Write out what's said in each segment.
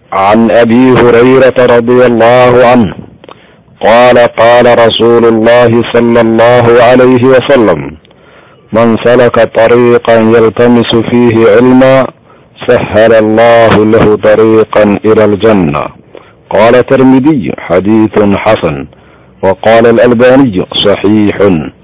عن ابي هريره رضي الله عنه قال قال رسول الله صلى الله عليه وسلم من سلك طريقا يلتمس فيه علما سهل الله له طريقا الى الجنه قال الترمذي حديث حسن وقال الالباني صحيح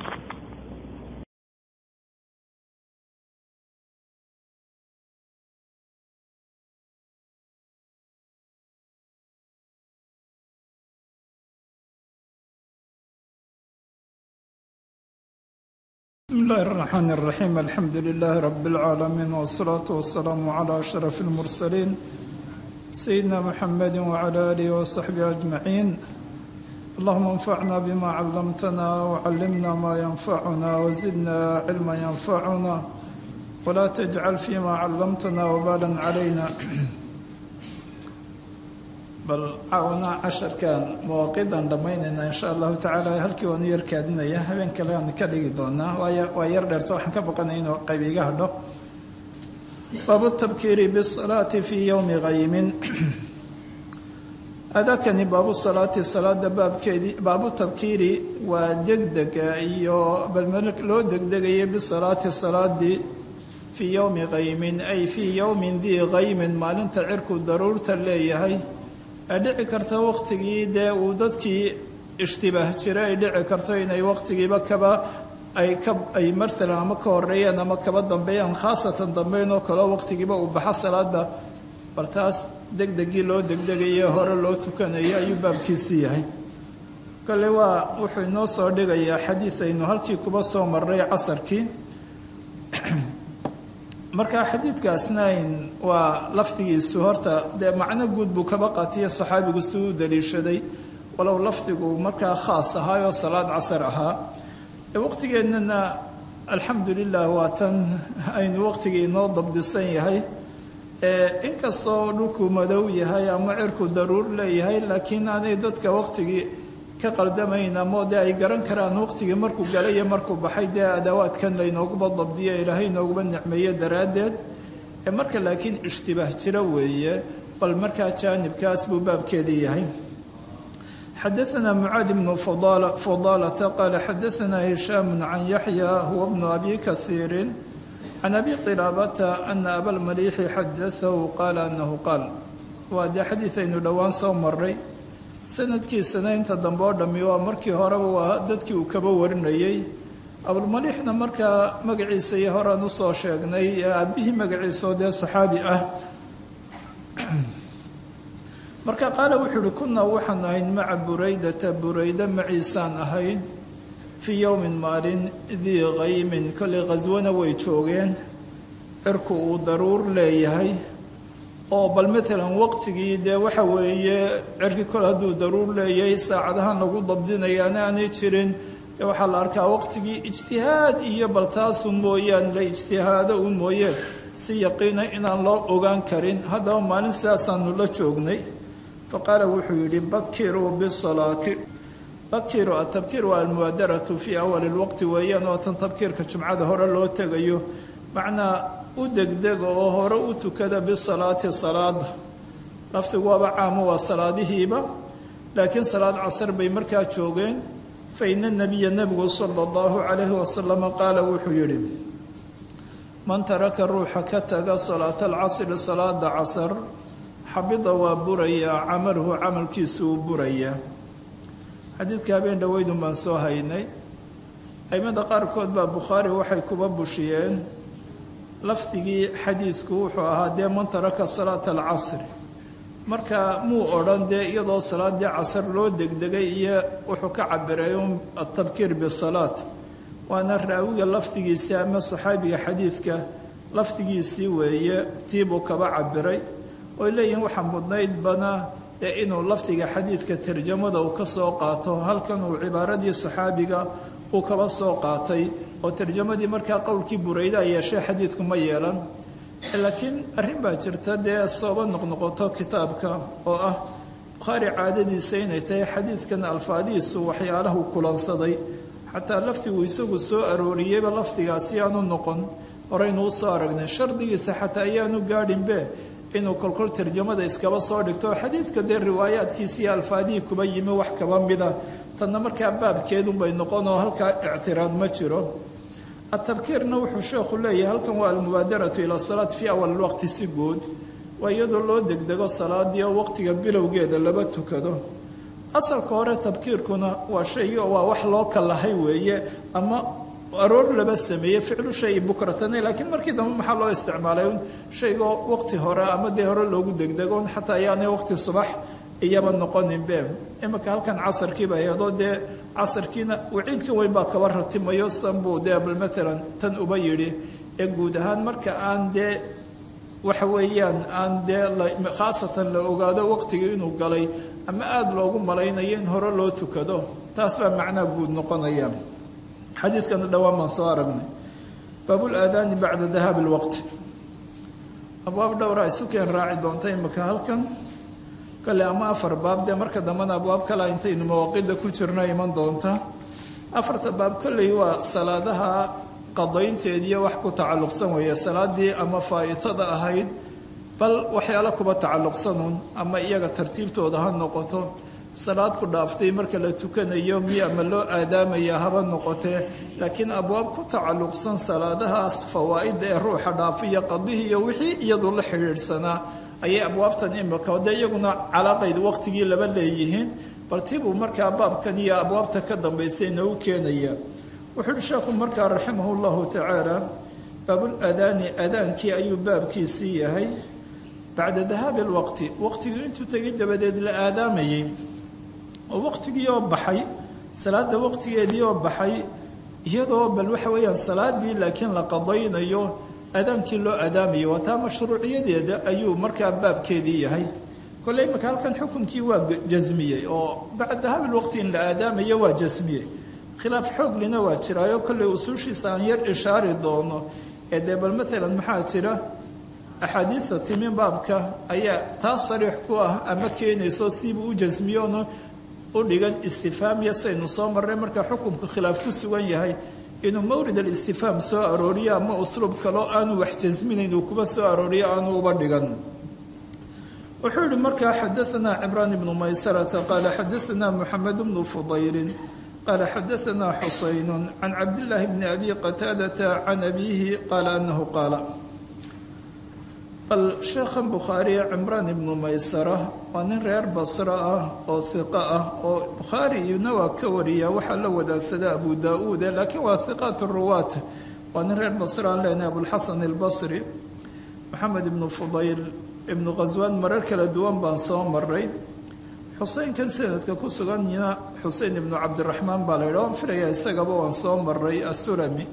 بسم الله الرحمن الرحيم الحمد لله رب العالمين والصلاة والسلام على أشرف المرسلين سيدنا محمد وعلى آله وصحبه أجمعين اللهم انفعنا بما علمتنا وعلمنا ما ينفعنا وزدنا علما ينفعنا ولا تجعل فيما علمتنا وبالا علينا bal caawna casharkan mawaaqidan dhammaynayna insha allahu tacaala halkii waanu yar kaadinaya habeen kale aan ka dhigi doonaa waay waa yar dheerta waxaan ka baqanaya inuu qayb iga hadho baabu tabkiiri bisalaati fii yowmi qaymin adakani baabu salaati salaada baabkeedii baabu tabkiiri waa degdega iyo bal loo degdegaya bisalaati salaadii fii yowmi qaymin ay fii yowmin dii qaymin maalinta cirku daruurta leeyahay ay dhici karta waqtigii dee uu dadkii ishtibaah jira ay dhici karto inay waqtigiiba kaba ay ka ay maalan ama ka horeeyaan ama kaba dambeeyaan khaasatan dambeyn oo kaleo waqtigiiba uu baxa salaada bal taas degdegii loo degdegaye hore loo tukanayo ayuu baabkiisii yahay kale waa wuxuu inoo soo dhigayaa xadiid aynu halkii kuba soo marray casarkii markaa xadiidkaasna waa lafdigiisu horta dee macno guud buu kaba qaatiya saxaabigu si u daliishaday walow lafdigu markaa khaas ahaayoo salaad casar ahaa waqtigeennana alxamdu lilah waa tan aynu waqtigii inoo dabdisan yahay inkastoo dhulku madow yahay ama cirku daruur leeyahay laakiin aanay dadka waqtigii ka qaldamayn ama dee ay garan karaan waqtigii markuu galay iyo markuu baxay dee adawaadkan laynooguba dabdiyo ilaahay inooguba nicmeeye daraaddeed marka laakiin ishtibaah jiro weeye bal markaa jaanibkaas buu baabkeedii yahay xadaثna mucaad bnu fudaalata qaala xadaثna hishaam can yaxya huwa bnu abi kaiiri can abi qilaabata ana abalmaliixi xadaahu qaala anahu qaal waa dee xadiid aynu dhowaan soo maray sanadkiisana inta dambe oo dhammi waa markii horeba waa dadkii uu kaba warinayey abulmaliixna markaa magaciisa iyo horaan usoo sheegnay ee aabihii magaciisao dee saxaabi ah marka qaala wuxuu uhi kunaa waxaan ahayd maca buraydata burayda maciisaan ahayd fii yowmin maalin dii qaymin kollay khaswana way joogeen cirku uu daruur leeyahay oo bal matalan waqtigii dee waxa weeye cirki kol hadduu daruur leeyahay saacadahan lagu dabdinayaana aanay jirin dee waxaa la arkaa waqtigii ijtihaad iyo bal taasu mooyaan la ijtihaado u mooye si yaqiina inaan loo ogaan karin haddaba maalin sidaasaanu la joognay fa qaala wuxuu yidhi bakiruu bisalaati bakiruu atabkiir waa almubaadaratu fii awali lwaqti weeyaan waa tan tabkiirka jumcada hore loo tegayo macnaa u degdega oo hore u tukada bisalaati salaada lafdigu waaba caamo waa salaadihiiba laakiin salaad casar bay markaa joogeen fa ina nabiya nebigu sala allahu calayhi wasalama qaala wuxuu yidhi man taraka ruuxa ka taga salaata alcasri salaada casar xabida waa burayaa camaluhu camalkiisu uu burayaa xadiidka habeen dhoweydun baan soo haynay aimada qaarkood baa bukhaari waxay kuba bushiyeen lafdigii xadiidku wuxuu ahaa dee man taraka salaata alcasri marka muu odhan dee iyadoo salaadii casar loo degdegay iyo wuxuu ka cabiray un atabkiir bisalaat waana raawiga lafdigiisii ama saxaabiga xadiidka lafdigiisii weeye tiibuu kaba cabiray oy leeyihiin waxaa mudnayd bana dee inuu lafdiga xadiidka tarjamada uu ka soo qaato halkan uu cibaaradii saxaabiga uu kaba soo qaatay oo tarjamadii markaa qowlkii burayda yeeshay xadiidku ma yeelan laakiin arrin baa jirta dee sooba noqnoqoto kitaabka oo ah bukhaari caadadiisa inay tahay xadiidkan alfaadihiisu waxyaalahu kulansaday xataa lafdigu isagu soo arooriyeyba lafdigaasi aanu noqon horeynuu soo aragnay shardigiisa xataa ayaanu gaadhinbe inuu kolkol tarjamada iskaba soo dhigto xadiidka dee riwaayaadkiisiiyo alfaadihii kuba yimi wax kaba mida tanna markaa baabkeedunbay noqon oo halkaa ictiraad ma jiro atabkiirna wuxuu sheekhu leeyahay halkan waa almubaadaratu ila salaat fii awal waqti si guud waa iyadoo loo degdego salaadii oo waqtiga bilowgeeda laba tukado asalka hore tabkiirkuna waa shay waa wax loo kalahay weeye ama aroor laba sameeyey ficlu shay bukratane laakiin markii dambe maxaa loo isticmaalay shaygoo waqti hore ama dee hore loogu degdegon xataa ayaanay waqti subax iyaba noqoninbe iminka halkan casarkiiba ayadoo dee casarkiina waciidkan weyn baa kaba ratimayo sanbuu dee bal matalan tan uba yidhi ee guud ahaan marka aan dee waxa weeyaan aan dee khaasatan la ogaado waqtigii inuu galay ama aada loogu malaynayo in hore loo tukado taas baa macnaha guud noqonaya xadiidkana dhowaan baan soo aragnay baabul aadaani bacda dahaabi lwaqti abwaab dhowra isu keen raaci doonta imika halkan kale ama afar baab dee marka dambena abwaab kale intaynu mawaaqida ku jirno iman doonta afarta baab kolley waa salaadaha qadaynteediiyo wax ku tacalluqsan weeye salaadii ama faa'itada ahayd bal waxyaalo kuba tacalluqsanuun ama iyaga tartiibtooda ha noqoto salaad ku dhaaftay marka la tukanayo miya ama loo aadaamaya haba noqotee laakiin abwaab ku tacalluqsan salaadahaas fawaa'ida ee ruuxa dhaafiya qadihii iyo wixii iyadu la xidhiidhsanaa ayay abwaabtan imika dee iyaguna calaaqayd waqtigii laba leeyihiin bal tibuu markaa baabkan iyo abwaabta ka dambaysay nagu keenaya wuxuu uhi sheekhu markaa raximah llahu tacaala baabul aadaani aadaankii ayuu baabkiisii yahay bacda dahaabi lwaqti waqtigii intuu tegay dabadeed la aadaamayay oo waqtigii oo baxay salaada waqtigeedii oo baxay iyadoo bal waxa weeyaan salaadii laakiin la qadaynayo aadaankii loo aadaamayo waa taa mashruuciyadeeda ayuu markaa baabkeedii yahay kolley imaka halkan xukunkii waa jasmiyey oo bacda dahaabi lwaqti in la aadaamayo waa jasmiyey khilaaf xooglina waa jiraayo kolley usuushiisa aan yar ishaari doono ee dee bal matalan maxaa jira axaadiidta timi baabka ayaa taa sariix ku ah ama keenayso siibuu u jasmiyoono u dhigan istifaamiya saynu soo marray marka xukunku khilaaf ku sugan yahay inuu mawrid alistifaam soo arooriyo ama usluub kaloo aanu wax jasminayn uu kuba soo arooriyo aanu uba dhigan wuxuu yihi markaa xadaanaa cimraan ibnu maysarata qaala xadaanaa muxamed bnu fudayrin qaala xadaanaa xusaynu can cabdillaahi bni abi qataadata can abiihi qaala anahu qaala bal sheekhan bukhaariye cimraan ibnu maysara waa nin reer basro ah oo hiqo ah oo bukhaariyna waa ka wariyaa waxaa la wadaagsada abu daa-uude laakiin waa hiqaat ruwaat waa nin reer basro aan leenahay abulxasan albasri maxamed ibnu fudayl ibnu khaswaan marar kala duwan baan soo maray xuseynkan sanadka ku suganyina xusein ibnu cabdiraxmaan baa la yidha waan filayaa isagaba waan soo maray asulami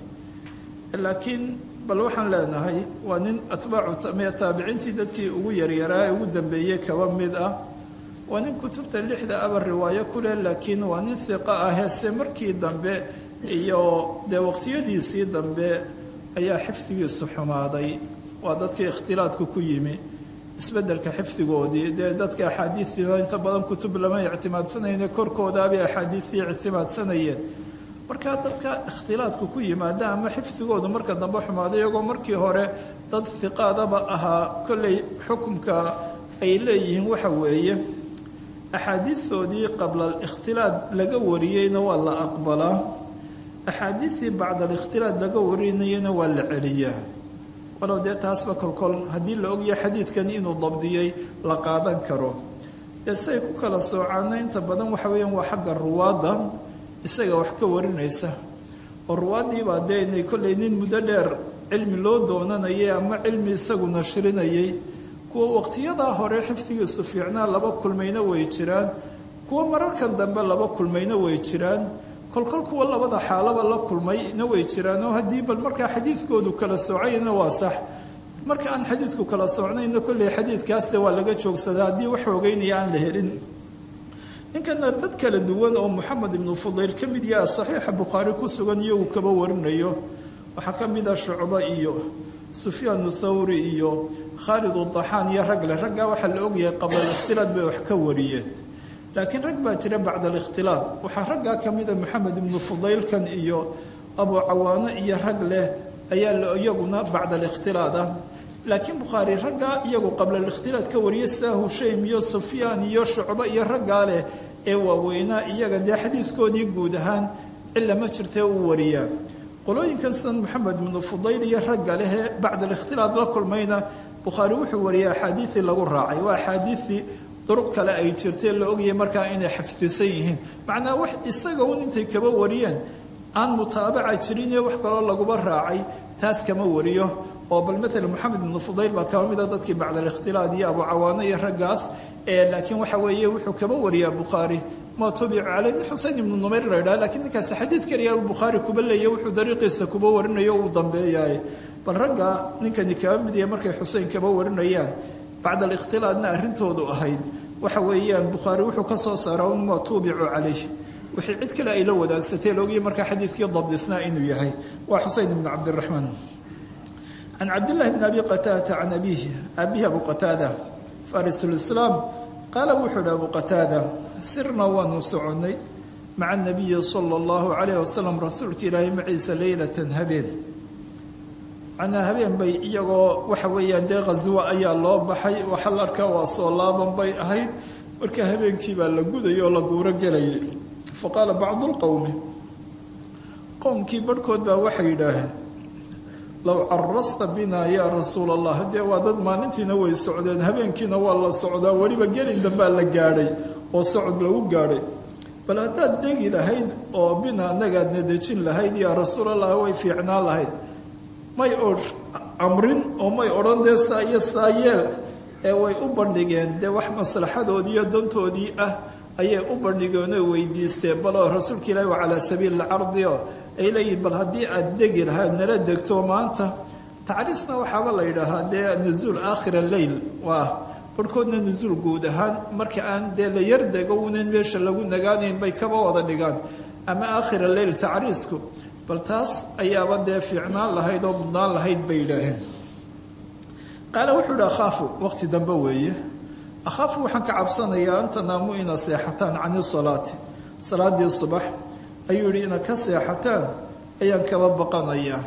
laakiin bal waxaan leenahay waa nin atbaacu taabiciintii dadkii ugu yaryaraa ee ugu dambeeyey kaba mid ah waa nin kutubta lixda aba riwaayo ku leh laakiin waa nin hiqa ah heese markii dambe iyo dee waqtiyadiisii dambe ayaa xifdigiisu xumaaday waa dadkii ikhtilaadku ku yimi isbedelka xifdigoodii dee dadka axaadiistiina inta badan kutub lama ictimaadsanayne korkoodaabay axaadiistii ictimaadsanayeen markaa dadka ikhtilaadku ku yimaada ama xifdigoodu marka dambe xumaado iyagoo markii hore dad hiqaadaba ahaa kolley xukunka ay leeyihiin waxa weeye axaadiistoodii qabla alikhtilaad laga wariyeyna waa la aqbalaa axaadiistii bacda alikhtilaad laga warinayana waa la celiyaa walow dee taasba kolkol haddii la ogyahay xadiidkan inuu dabdiyey la qaadan karo dee siay ku kala soocaana inta badan waxa weeyaan waa xagga ruwaadda isaga wax ka warinaysa oo ruwaaddiibaa dee inay kollay nin muddo dheer cilmi loo doonanayay ama cilmi isagu nashrinayay kuwa waqtiyadaa hore xifdigiisu fiicnaa laba kulmayna way jiraan kuwa mararkan dambe laba kulmayna way jiraan kolkol kuwa labada xaalaba la kulmayna way jiraan oo haddii bal markaa xadiidkoodu kala soocayna waa sax marka aan xadiidku kala soocnayna kolley xadiidkaasde waa laga joogsadaa haddii wax ogeynaya aan la helin ninkana dad kala duwan oo moxamed ibnu fudayl ka mid yaha saxiixa bukhaari ku sugan iyagu kaba warinayo waxaa ka mid ah shucbo iyo sufyaanu thawri iyo khaalid udaxaan iyo rag leh raggaa waxaa la ogyahay qabla alikhtilaad bay wax ka wariyeen laakiin rag baa jira bacda alikhtilaad waxaa raggaa ka mida moxamed ibnu fudaylkan iyo abu cawaano iyo rag leh ayaa iyaguna bacda alikhtilaad ah laakiin bukhaari raggaa iyagu qabla alikhtilaad ka wariyay sidaa hushaym iyo sufyaan iyo shucbo iyo raggaa leh ee waaweynaa iyaga dee xadiidkoodii guud ahaan cilla ma jirtee uu wariyaa qolooyinkan sidan maxamed ibnu fudayl iyo ragga lehee bacda alikhtilaad la kulmayna bukhaari wuxuu wariyay axaadiidii lagu raacay waa axaadiidii duruq kale ay jirtee la ogayay markaa inay xafdisan yihiin macnaa wax isaga un intay kaba wariyeen aan mutaabaca jirin iyo wax kaloo laguba raacay taas kama wariyo oo bal maala moxamed ibnu fudayl baa kaba mida dadkii bacda alikhtilaad iyo abu cawaano iyo raggaas laakiin waxa weeye wuxuu kaba wariyaa bukhaari ma tubicu caley nin xusein ibnu numayr la ydhaha lakiin ninkaasi xadiid keliya bukhaari kuba leeya wuxuu dariiqiisa kuba warinayo uu dambeeyaay bal ragga ninkani kaba mid yahay markay xusein kaba warinayaan bacda alikhtilaadna arrintoodu ahayd waxa weeyaan bukhaari wuxuu ka soo saara un ma tuubicu calayh wixii cid kale ay la wadaagsatay laogayay markaa xadiidkii dabdisnaa inuu yahay waa xusein ibnu cabdiraxmaan can cabdillahi bni abi qataadata can abiihi abihi abu qataada farisulislaam qaala wuxuu ihi abu qataada sirna waanu soconnay maca nabiyi sala allahu calayh wasalam rasuulka ilaahay maciisa leylatan habeen macnaa habeen bay iyagoo waxa weeyaan dee khaswo ayaa loo baxay waxaa la arkaa waa soo laaban bay ahayd marka habeenkii baa la gudayay oo la guuro gelayay fa qaala bacdu lqowmi qowmkii barhkood baa waxay yidhaaheen low carasta binaa yaa rasuula allah dee waa dad maalintiina way socdeen habeenkiina waa la socdaa weliba gelin dambaa la gaadhay oo socod lagu gaadhay bal haddaad degi lahayd oo bina annagaadna dejin lahayd yaa rasuulallah way fiicnaan lahayd may o amrin oo may odhan dee saa iyo saa yeel ee way u bandhigeen dee wax maslaxadoodii iyo dantoodii ah ayay u bandhigeen oo weydiisteen baloo rasuulka ilaahi waa calaa sabiili lcardi oo ay leeyihin bal haddii aad degi lahayd nala degto maanta tacriisna waxaaba la yidhaahaa dee nuzuul aakhira leyl waa barhkoodna nuzuul guud ahaan marka aan dee la yar dego unan meesha lagu nagaanayn bay kaba wada dhigaan ama aakhira leyl tacriisku bal taas ayaaba dee fiicnaan lahayd oo mudnaan lahayd bay yidhaaheen qaala wuxuu ihi akhaafu waqti dambe weeye akhaafu waxaan ka cabsanayaa an tanaamu ina seexataan cani salaati salaadii subax ayuu yidhi ina ka seexataan ayaan kaba baqanayaa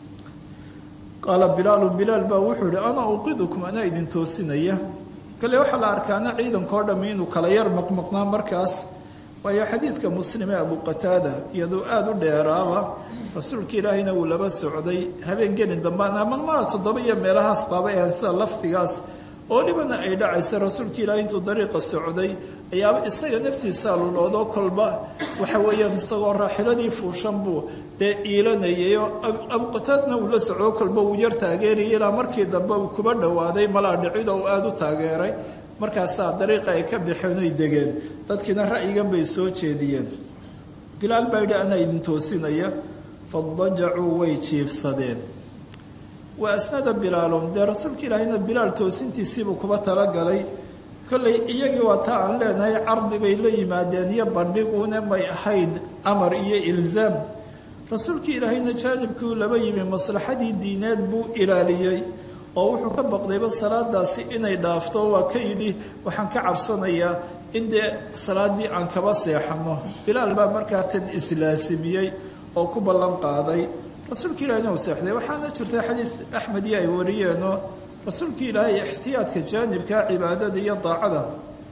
qaala bilaalu bilaal baa wuxuu yihi ana uqidukum anaa idin toosinaya kale waxaa la arkaana ciidankao dhammi inuu kala yar maqmaqnaa markaas waayo xadiidka muslim ee abu qataada iyaduu aada u dheeraaba rasuulka ilaahayna wuu laba socday habeen gelin dambaana malmala toddoba iyo meelahaas baaba ahan sida lafdigaas oo dhibana ay dhacaysa rasuulka ilaahay intuu dariiqa socday ayaaba isaga naftiisaa luloodoo kolba waxa weeyaan isagoo raaxiladii fuushan buu dee iilanayayoo abuqataadna uu la socdo kolba uu yar taageerayay ilaa markii dambe uu kuba dhowaaday malaa dhicido uu aada u taageeray markaasaa dariiqa ay ka baxeen oy degeen dadkiina ra'yigan bay soo jeediyeen bilaal baa yidhi anaa idin toosinaya fadajacuu way jiifsadeen wa asnada bilaalun dee rasuulka ilaahayna bilaal toosintiisiibuu kuba talagalay kollay iyagii waa taa aan leenahay cardi bay la yimaadeen iyo bandhiguuna may ahayn amar iyo ilzaam rasuulkii ilaahayna jaanibkuu laba yimi maslaxadii diineed buu ilaaliyey oo wuxuu ka baqdayba salaadaasi inay dhaafto waa ka yidhi waxaan ka cabsanayaa in dee salaadii aan kaba seexano bilaal baa markaa tan islaasimiyey oo ku ballan qaaday rasuulka ilahina uu seexday waxaana jirta xadiid axmed iyo ay wariyeenoo rasuulka ilaahay ixtiyaadka jaanibka cibaadada iyo daacada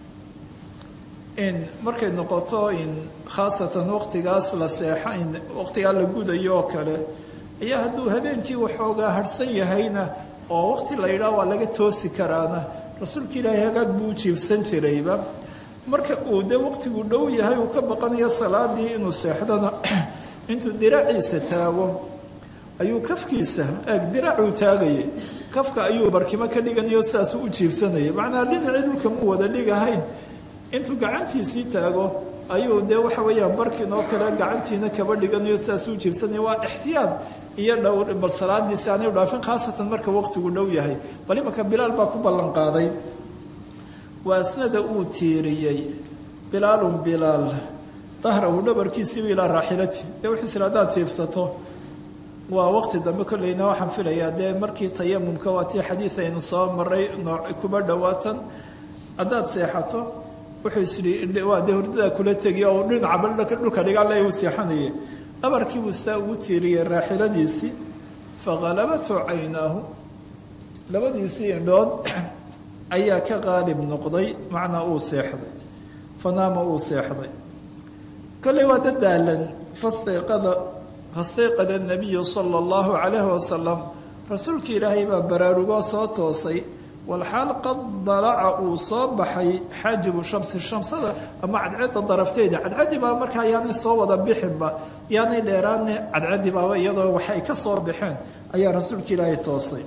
in markay noqoto in khaasatan waqtigaas la seexa in waqtigaa la gudayo oo kale ayaa hadduu habeenkii waxoogaa harhsan yahayna oo waqti la yidhaah waa laga toosi karaana rasuulka ilaahay hagaag buu u jiifsan jirayba marka uu dee waqtigu dhow yahay uu ka baqanayo salaadii inuu seexdana intuu diraciisa taago ayuu kafkiisa eeg diracuu taagayay kafka ayuu barkimo ka dhiganayo sidaasuu u jiibsanayay macnaha dhinacii dhulka mu wada dhigahayn intuu gacantiisii taago ayuu dee waxa weeyaan barkin oo kale gacantiina kaba dhiganayo sidaasuu u jiibsanaya waa ixtiyaad iyo dhow bal salaadiisi aanay dhaafin khaasatan marka waqtigu dhow yahay bal imanka bilaal baa ku ballan qaaday waasnada uu tiiriyey bilaalun bilaal dahrahu dhabarkiisiiba ilaa raaxilati dee wuxuu isla haddaad jiifsato waa waqti dambe kolleyna waxaan filayaa dee markii tayamumka waa tii xadiid aynu soo maray nooc kuba dhowaatan haddaad seexato wuxuu isdhi waa dee hurdadaa kula tegi oo dhinacaba dhulka dhigaan le uu seexanayay dhabarkiibuu saa ugu tiiriyey raaxiladiisii faqalabathu caynaahu labadiisii indhood ayaa ka qaalib noqday macnaa uu seexday fanaama uu seexday kolley waa dad daalan fastayqada fastayqada nabiyu sala allahu calayhi wasalam rasuulka ilaahay baa baraarugoo soo toosay walxaal qad dalaca uu soo baxay xaajibu shamsi shamsada ama cadceedda darafteeda cadcaddi baa markaa yaanay soo wada bixinba yaanay dheeraane cadcaddi baaba iyadoo waxay ka soo baxeen ayaa rasuulka ilaahay toosay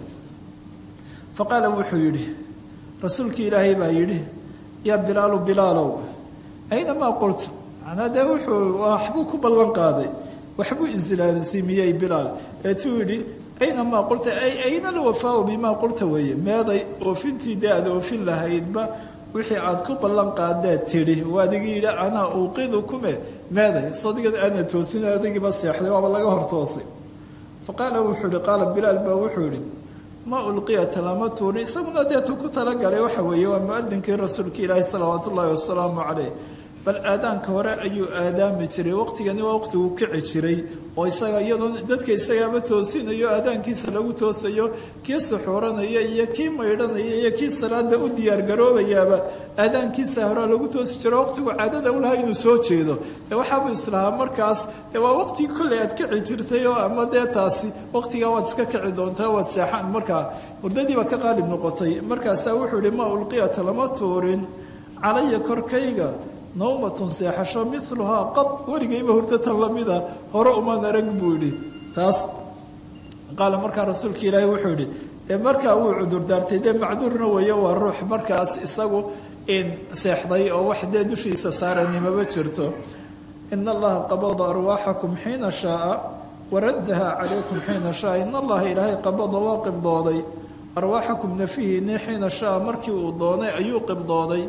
fa qaala wuxuu yidhi rasuulkii ilaahay baa yidhi yaa bilaalu bilaalow aynamaa qultu macnaa dee wuxuu waxbuu ku ballan qaaday waxbuu islaamsiimiyey bilaal eetuu yidhi aynamaa qulta ay ayna alwafaau bimaa qulta weeye meeday oofintii dee aad oofin lahaydba wixii aad ku ballan qaadaad tidhi waa adigii yidhi anaa uuqidu kume meeday sadiga aana toosin adigiiba seexday waaba laga hor toosay fa qaala wuxuu yihi qaala bilaal baa wuxuu yidhi ma ulqiyata lama tuurin isaguna deetu ku talagalay waxa weeye waa mu-adinkii rasuulka ilaahi salawaatu ullaahi wasalaamu caleyh bal aadaanka hore ayuu aadaami jiray waqtigani waa waqtiguu kici jiray oo isaga iyadoo dadka isagaaba toosinayo aadaankiisa lagu toosayo kii suxuuranaya iyo kii maydhanaya iyo kii salaada u diyaargaroobayaaba aadaankiisa hore lagu toosi jiro waqtigu caadada ulahaa inuu soo jeedo dee waxaabuu islahaa markaas dee waa waqtigii kolley aad kici jirtay oo ama dee taasi waqtigaa waad iska kici doontaa waad seexaan markaa hurdadiiba ka qaalib noqotay markaasaa wuxuu yihi ma ulqiyata lama tuurin calaya korkayga nawmatun seexasho miluhaa qad weligayba hurdatan lamida hore umaan arag buu yidhi taas qaala markaa rasuulka ilaahi wuxuu yidhi dee markaa wuu cudurdaartay dee macduurna weeye waa ruux markaas isagu in seexday oo wax dee dushiisa saaranimaba jirto ina allaha qabada arwaaxakum xiina shaaa waraddaha calaykum xiina shaaa in allaha ilaahay qabada waa qibdooday arwaaxakum nafihiini xiina shaaa markii uu doonay ayuu qibdooday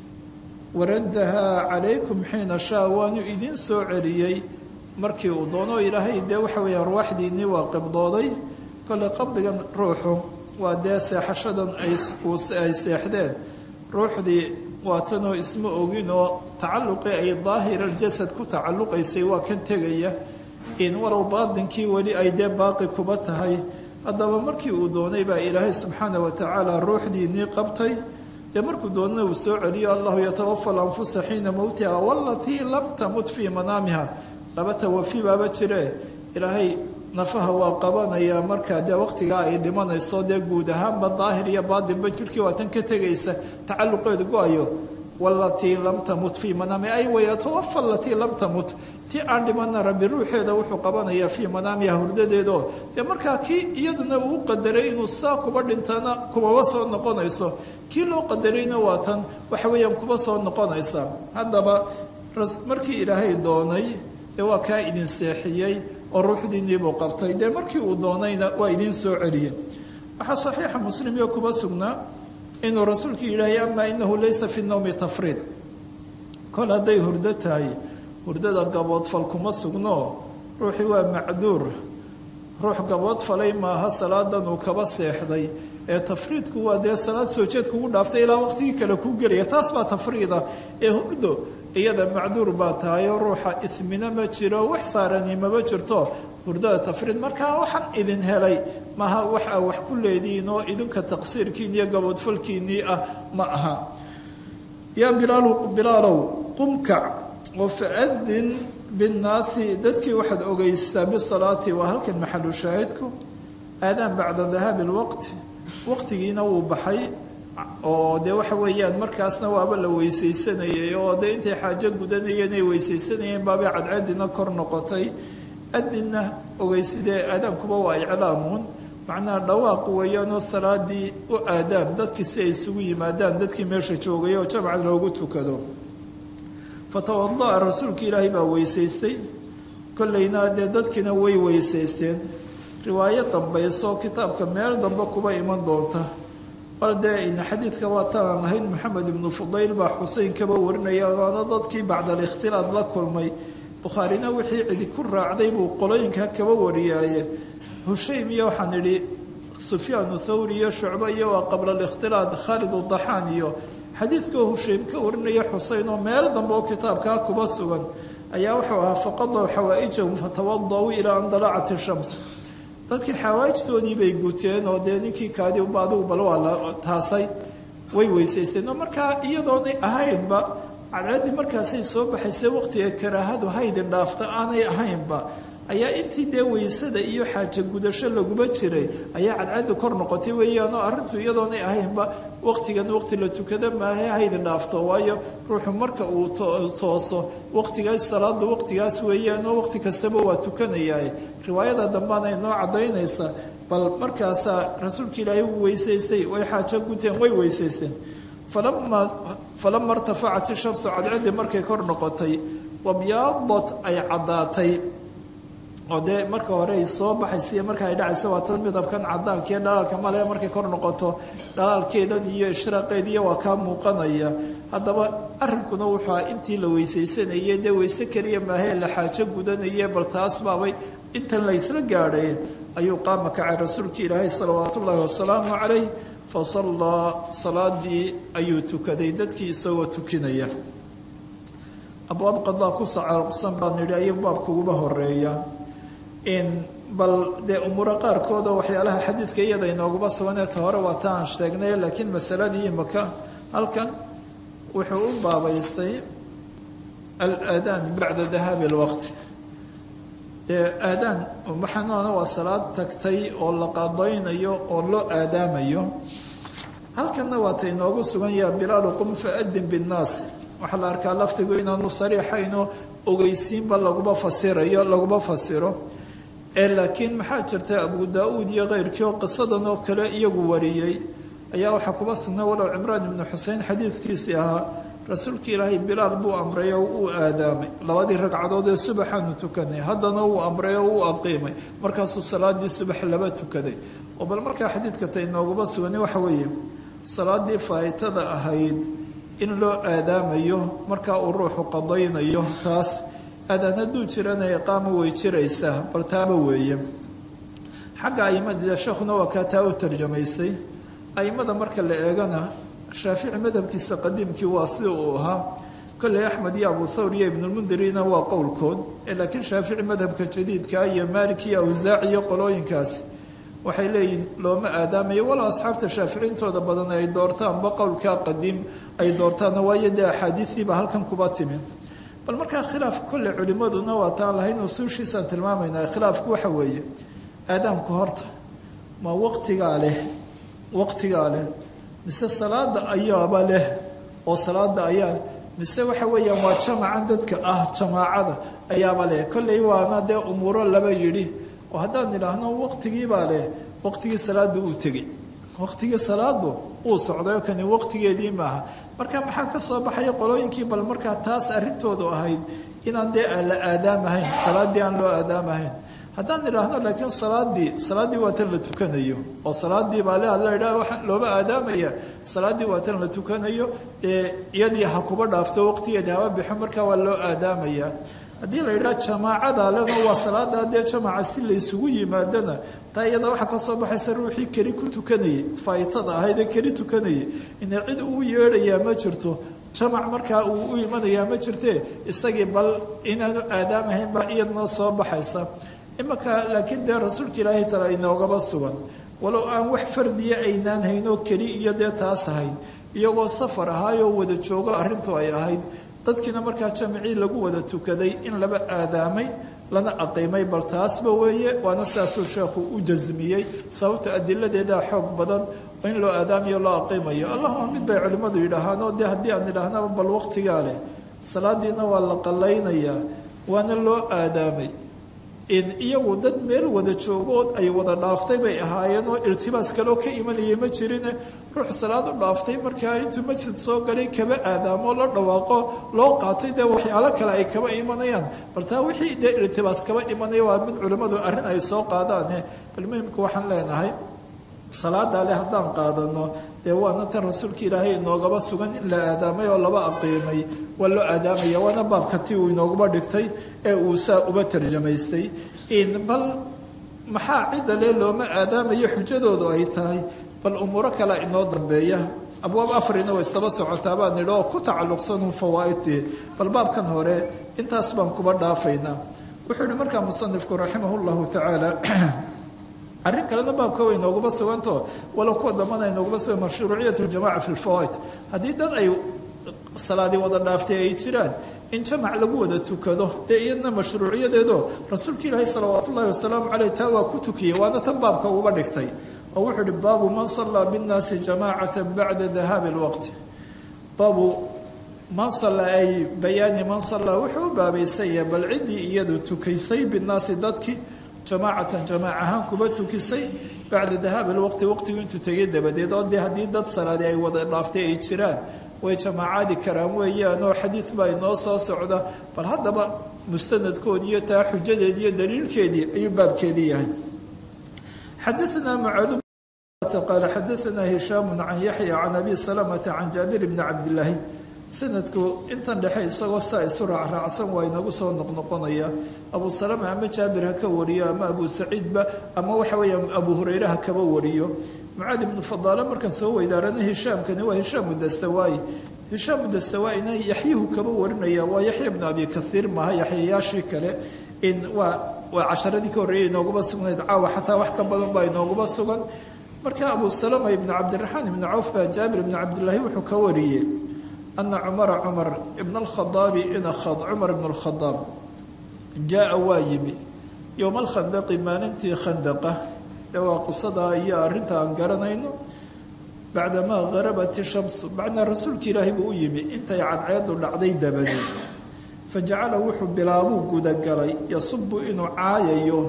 waraddahaa calaykum xiina shaa waanu idiin soo celiyey markii uu doono ilaahay dee waxa weeye arwaaxdiinnii waa qibdooday kolley qabdigan ruuxu waa dee seexashadan ay seexdeen ruuxdii waatanoo isma ogin oo tacalluqii ay daahir aljasad ku tacalluqaysay waa kan tegaya in walow baadinkii weli ay dee baaqi kuba tahay haddaba markii uu doonay baa ilaahay subxaana wa tacaala ruuxdiinnii qabtay dee markuu doonana uu soo celiyo allahu yatawafa alanfusa xiina mowtiha walatii lam tamut fii manaamiha laba tawafi baaba jire ilaahay nafaha waa qabanayaa markaa dee waqtigaa ay dhimanayso dee guud ahaanba daahir iyo baatinba jirkii waa tan ka tegaysa tacalluqeedu go-ayo walatii lam tamut fii manaamiha ay wayatawafa alatii lam tamut ti aan dhimana rabbi ruuxeeda wuxuu qabanayaa fii manaamiha hurdadeedo dee markaa kii iyaduna uu qadaray inuu saa kuba dhintana kumaba soo noqonayso kii loo qadarayna waa tan waxa weeyaan kuba soo noqonaysa haddaba markii ilaahay doonay dee waa kaa idin seexiyey oo ruuxdiinniibuu qabtay dee markii uu doonayna waa idiin soo celiyey waxaa saxiixa muslim iyo kuba sugnaa inuu rasuulku yidhaahay amaa inahu laysa fi nowmi tafriid kol hadday hurdo tahay hurdada gaboodfal kuma sugno ruuxii waa macduur ruux gaboodfalay maaha salaadan uu kaba seexday ee tafriidku waa dee salaad soo jeed kugu dhaaftay ilaa waqtigii kale kuu gelaya taas baa tafriida ee hurdo iyada macduur baa tahay oo ruuxa ismina ma jiro wax saarani mama jirto hurdada tafriid markaa waxaan idin helay maaha wax aa wax ku leedihiin oo idinka taqsiirkiin iyo gaboodfalkiinnii ah ma aha yaa bilaalu bilaalow qumkac oo faadin binnaasi dadkii waxaad ogeysaa bisalaati waa halkan maxalu shaahidku aadaan bacda dahaabi lwaqti waqtigiina wuu baxay oo dee waxa weeyaan markaasna waaba la weysaysanayay oo dee intay xaajo gudanayeen ay weysaysanayeen baabay cadceedina kor noqotay adinna ogeysidee aadaankuba waa iclaamuun macnaha dhawaaq weeyaanoo salaadii u aadaan dadkii si ay isugu yimaadaan dadkii meesha joogay oo jamcan loogu tukado fatawada'a rasuulka ilaahay baa weysaystay kollayna dee dadkiina way weysaysteen riwaayo dambayso kitaabka meel dambe kuba iman doonta bal dee ina xadiidka waa tanaan lahayn maxamed ibnu fudayl baa xuseyn kaba warinaya waana dadkii bacda alikhtilaad la kulmay bukhaarina wixii cidi ku raacday buu qolooyinka kaba wariyaaye hushaym iyo waxaan idhi sufyaanu thawri iyo shucbo iyo waa qabla alikhtilaad khaalid udaxaan iyo xadiidkoo hushaym ka warinaya xuseyn oo meel dambe oo kitaabkaa kuba sugan ayaa wuxuu ahaa faqadaw xawaa-ijahum fatawadauu ilaa an dalacat ishams dadkii xawaajtoodii bay guteen oo dee ninkii kaadi uba adigu bal waa la taasay way weysaysteen oo markaa iyadoonay ahaynba cadceeddii markaasay soo baxaysay waqtiga karaahadu haydin dhaafta aanay ahaynba ayaa intii dee weysada iyo xaaja gudasho laguma jiray ayaa cadceedda kor noqotay weeyaanoo arrintu iyadoonay ahaynba waqtigan waqti la tukada maahe haydin dhaafto waayo ruuxu marka uu tooso waqtigaas salaadu waqtigaas weeyaanoo waqti kastaba waa tukanayaa riwaayada dambaana inoo cadaynaysa bal markaasaa rasuulka ilaahay uu weysaystay way xaajo guteen way weysaysteen falama falama irtafacat ishamsu cadceeddii markay kor noqotay wabyaadat ay caddaatay oo dee marka hore ay soo baxaysa iyo marka ay dhacaysa waa tan midabkan cadaanka iyo dhalaalka male markay kor noqoto dhalaalkeedan iyo ishraaqeediyo waa kaa muuqanaya haddaba arrinkuna wuxua intii la weysaysanayay dee weyse keliya maahee la xaajo gudanaye bal taas baabay intan la ysla gaadhay ayuu qaama kacay rasuulka ilaahay salawaatu ullaahi wasalaamu calayh fa sallaa salaadii ayuu tukaday dadkii isagoo tukinaya abwaab qadaa ku sacalqsan baan nidhi ayuu baabka uguba horeeya in bal dee umuuro qaarkooda waxyaalaha xadiidka iyada inooguma suganeeta hore waa ta aan sheegnay laakiin masaladii imaka halkan wuxuu u baabaystay alaadaan bacda dahaabi alwaqti dee aadaan maxanuana waa salaad tagtay oo la qadaynayo oo loo aadaamayo halkanna waa ta inoogu sugan yaha bilaalu qum faadin binnaas waxaa la arkaa lafdigu inaanu sariixayno ogeysiinba laguma fasirayo laguma fasiro ee laakiin maxaa jirta abu daa-uud iyo keyrkii oo qisadan oo kale iyagu wariyey ayaa waxaa kuba sugnay walow cimraan ibnu xusein xadiidkiisii ahaa rasuulka ilaahay bilaal buu amray oo uu aadaamay labadii ragcadood ee subaxaanu tukanay haddana uu amray oo uu aqiimay markaasuu salaadii subax laba tukaday oo bal markaa xadiidka ta inooguma suganay waxa weeye salaadii faa'itada ahayd in loo aadaamayo markaa uu ruuxu qadaynayo taas aadaan hadduu jirana iqaamo way jiraysaa bal taaba weeye xagga aimada sheekhuna waa kaa taa u tarjamaysay aimada marka la eegana shaafici madhabkiisa qadiimkii waa sida uu ahaa kolley axmed iyo abu thawr iyo ibnulmundirina waa qowlkood laakiin shaafici madhabka jadiidka iyo maalik iyo awsaac iyo qolooyinkaasi waxay leeyihin looma aadaamayo walow asxaabta shaaficintooda badan ay doortaanba qowlkaa qadiim ay doortaan waayo dee axaadiistiiba halkan kuba timi bal markaa khilaaf kolle culimmaduna waa taan lahayn usuushiisaan tilmaamaynaa khilaafku waxa weeye aadaamku horta ma waqtigaa leh waqtigaa leh mise salaada ayaaba leh oo salaada ayaa leh mise waxa weeyaan waa jamacan dadka ah jamaacada ayaaba leh kolley waana dee umuuro laba yidhi oo haddaan idhaahno waqtigiibaa leh waqtigii salaada uu tegey waqtigii salaadu uu socdayo kani waqtigeedii maaha marka maxaa ka soo baxaya qolooyinkii bal markaa taas arrintoodu ahayd inaan dee la aadaamahayn salaadii aan loo aadaamahayn haddaan idhaahno laakiin salaadii salaaddii waa tan la tukanayo oo salaadii baa le la idhaha waxaa looba aadaamaya salaaddii waa tan la tukanayo dee iyadii ha kuba dhaafto waqtigeedii haba bixo markaa waa loo aadaamaya haddii la yidhaha jamaacada lena waa salaada dee jamaca si la isugu yimaadana taa iyada waxaa ka soo baxaysa ruuxii keli ku tukanayay faa'itada ahayd ee keli tukanayay ina cid uu yeedhayaa ma jirto jamac markaa uu u imanayaa ma jirtee isagii bal inaanu aadaamahayn baa iyadnoo soo baxaysa imanka laakiin dee rasuulka ilaahay tala inoogaba sugan walow aan wax fardiya aynaan haynoo keli iyo dee taas ahayn iyagoo safar ahaayoo wada joogo arrintu ay ahayd dadkiina markaa jamicii lagu wada tukaday in laba aadaamay lana aqiimay bal taasba weeye waana saasuu sheekhu u jasmiyey sababta adiladeedaa xoog badan in loo aadaamayo loo aqiimayo allahuma mid bay culimmadu yidhaahaanoo dee haddii aan idhaahnaba bal waqtigaa leh salaadiina waa la qallaynayaa waana loo aadaamay in iyagu dad meel wada joogood ay wada dhaaftay bay ahaayeen oo iltibaas kaloo ka imanayay ma jirine ruux salaad u dhaaftay markaa intuu masjid soo galay kaba aadaamo la dhawaaqo loo qaatay dee waxyaalo kale ay kaba imanayaan bal taa wixii dee iltibaas kaba imanaya waa mid culimmadu arrin ay soo qaadaane bal muhimka waxaan leenahay salaada leh haddaan qaadano dee waana tan rasuulka ilaahay inoogaba sugan in la aadaamay oo laba aqiimay waa loo aadaamaya waana baabka ti uu inoogaba dhigtay ee uu saa uba tarjamaystay in bal maxaa cidda le looma aadaamayo xujadoodu ay tahay bal umuuro kale inoo dambeeya abwaab afarina way isaba socotaa baan nidhi oo ku tacalluqsanun fawaaidtii bal baabkan hore intaas baan kuba dhaafaynaa wuxuu yihi markaa musanifku raximah llahu tacaala arrin kalena baabka way nooguma suganto walow kuwa dambana ay nooguma sugan mashruuciyat ljamaca fi lfawaid haddii dad ay salaadii wada dhaaftay ay jiraan in jamac lagu wada tukado dee iyadna mashruuciyadeedo rasuulka ilaahi salawaatu ullahi wasalaamu caleyh taa waa ku tukiyey waana tan baabka uga dhigtay oo wuxuu uhi baabu man sallaa binnaasi jamaacata bacda dahaabi lwaqti baabu man salla ay bayaani man sallaa wuxuu u baabaysanya bal ciddii iyadu tukaysay binnaasi dadkii jamaacatan jamaac ahaan kuba tukisay bacda dahaabi lwaqti waqtigu intuu tegay dabadeed oo dee haddii dad salaadi ay wada dhaaftay ay jiraan way jamaacaadi karaan weeyaan oo xadiid baa inoo soo socda bal haddaba mustanadkoodii iyo taa xujadeedii iyo daliilkeedii ayuu baabkeedii yahay xadaanaa mucaad qaala xadaanaa hishaamu can yaxya can abi salamata can jaabir bni cabdilaahi sanadku intan dhexe isagoo saa isu raacraacsan waa inagu soo noqnoqonaya abu salama ama jaabir ha ka wariyo ama abu saciidba ama waxa weeya abu hureyre ha kaba wariyo mucaad ibnu fadaale markaan soo weydaarana hishaamkani waa hishaamu dastawaayi hishaamu dastawaaina yaxyuhu kaba warinaya waa yaxya ibnu abi kaiir maaha yaxyayaashii kale in waa waa casharadii ka horreeyay inooguma sugnayd caawa xataa wax ka badan baa inooguma sugan marka abu salama ibnu cabdiraxmaan ibnu cawf baa jaabir ibnu cabdilaahi wuxuu ka wariyey ana cumara cumar ibn alkhadaabi ina cumar ibn alkhadaab jaa waa yimi yowma alkhandaqi maalintii khandaqa dee waa qisadaa iyo arrinta aan garanayno bacdamaa harabat ishamsu bacdaa rasuulka ilaahi buu u yimi intay cadceedu dhacday dabadeed fajacala wuxuu bilaabuu gudagalay yasubu inuu caayayo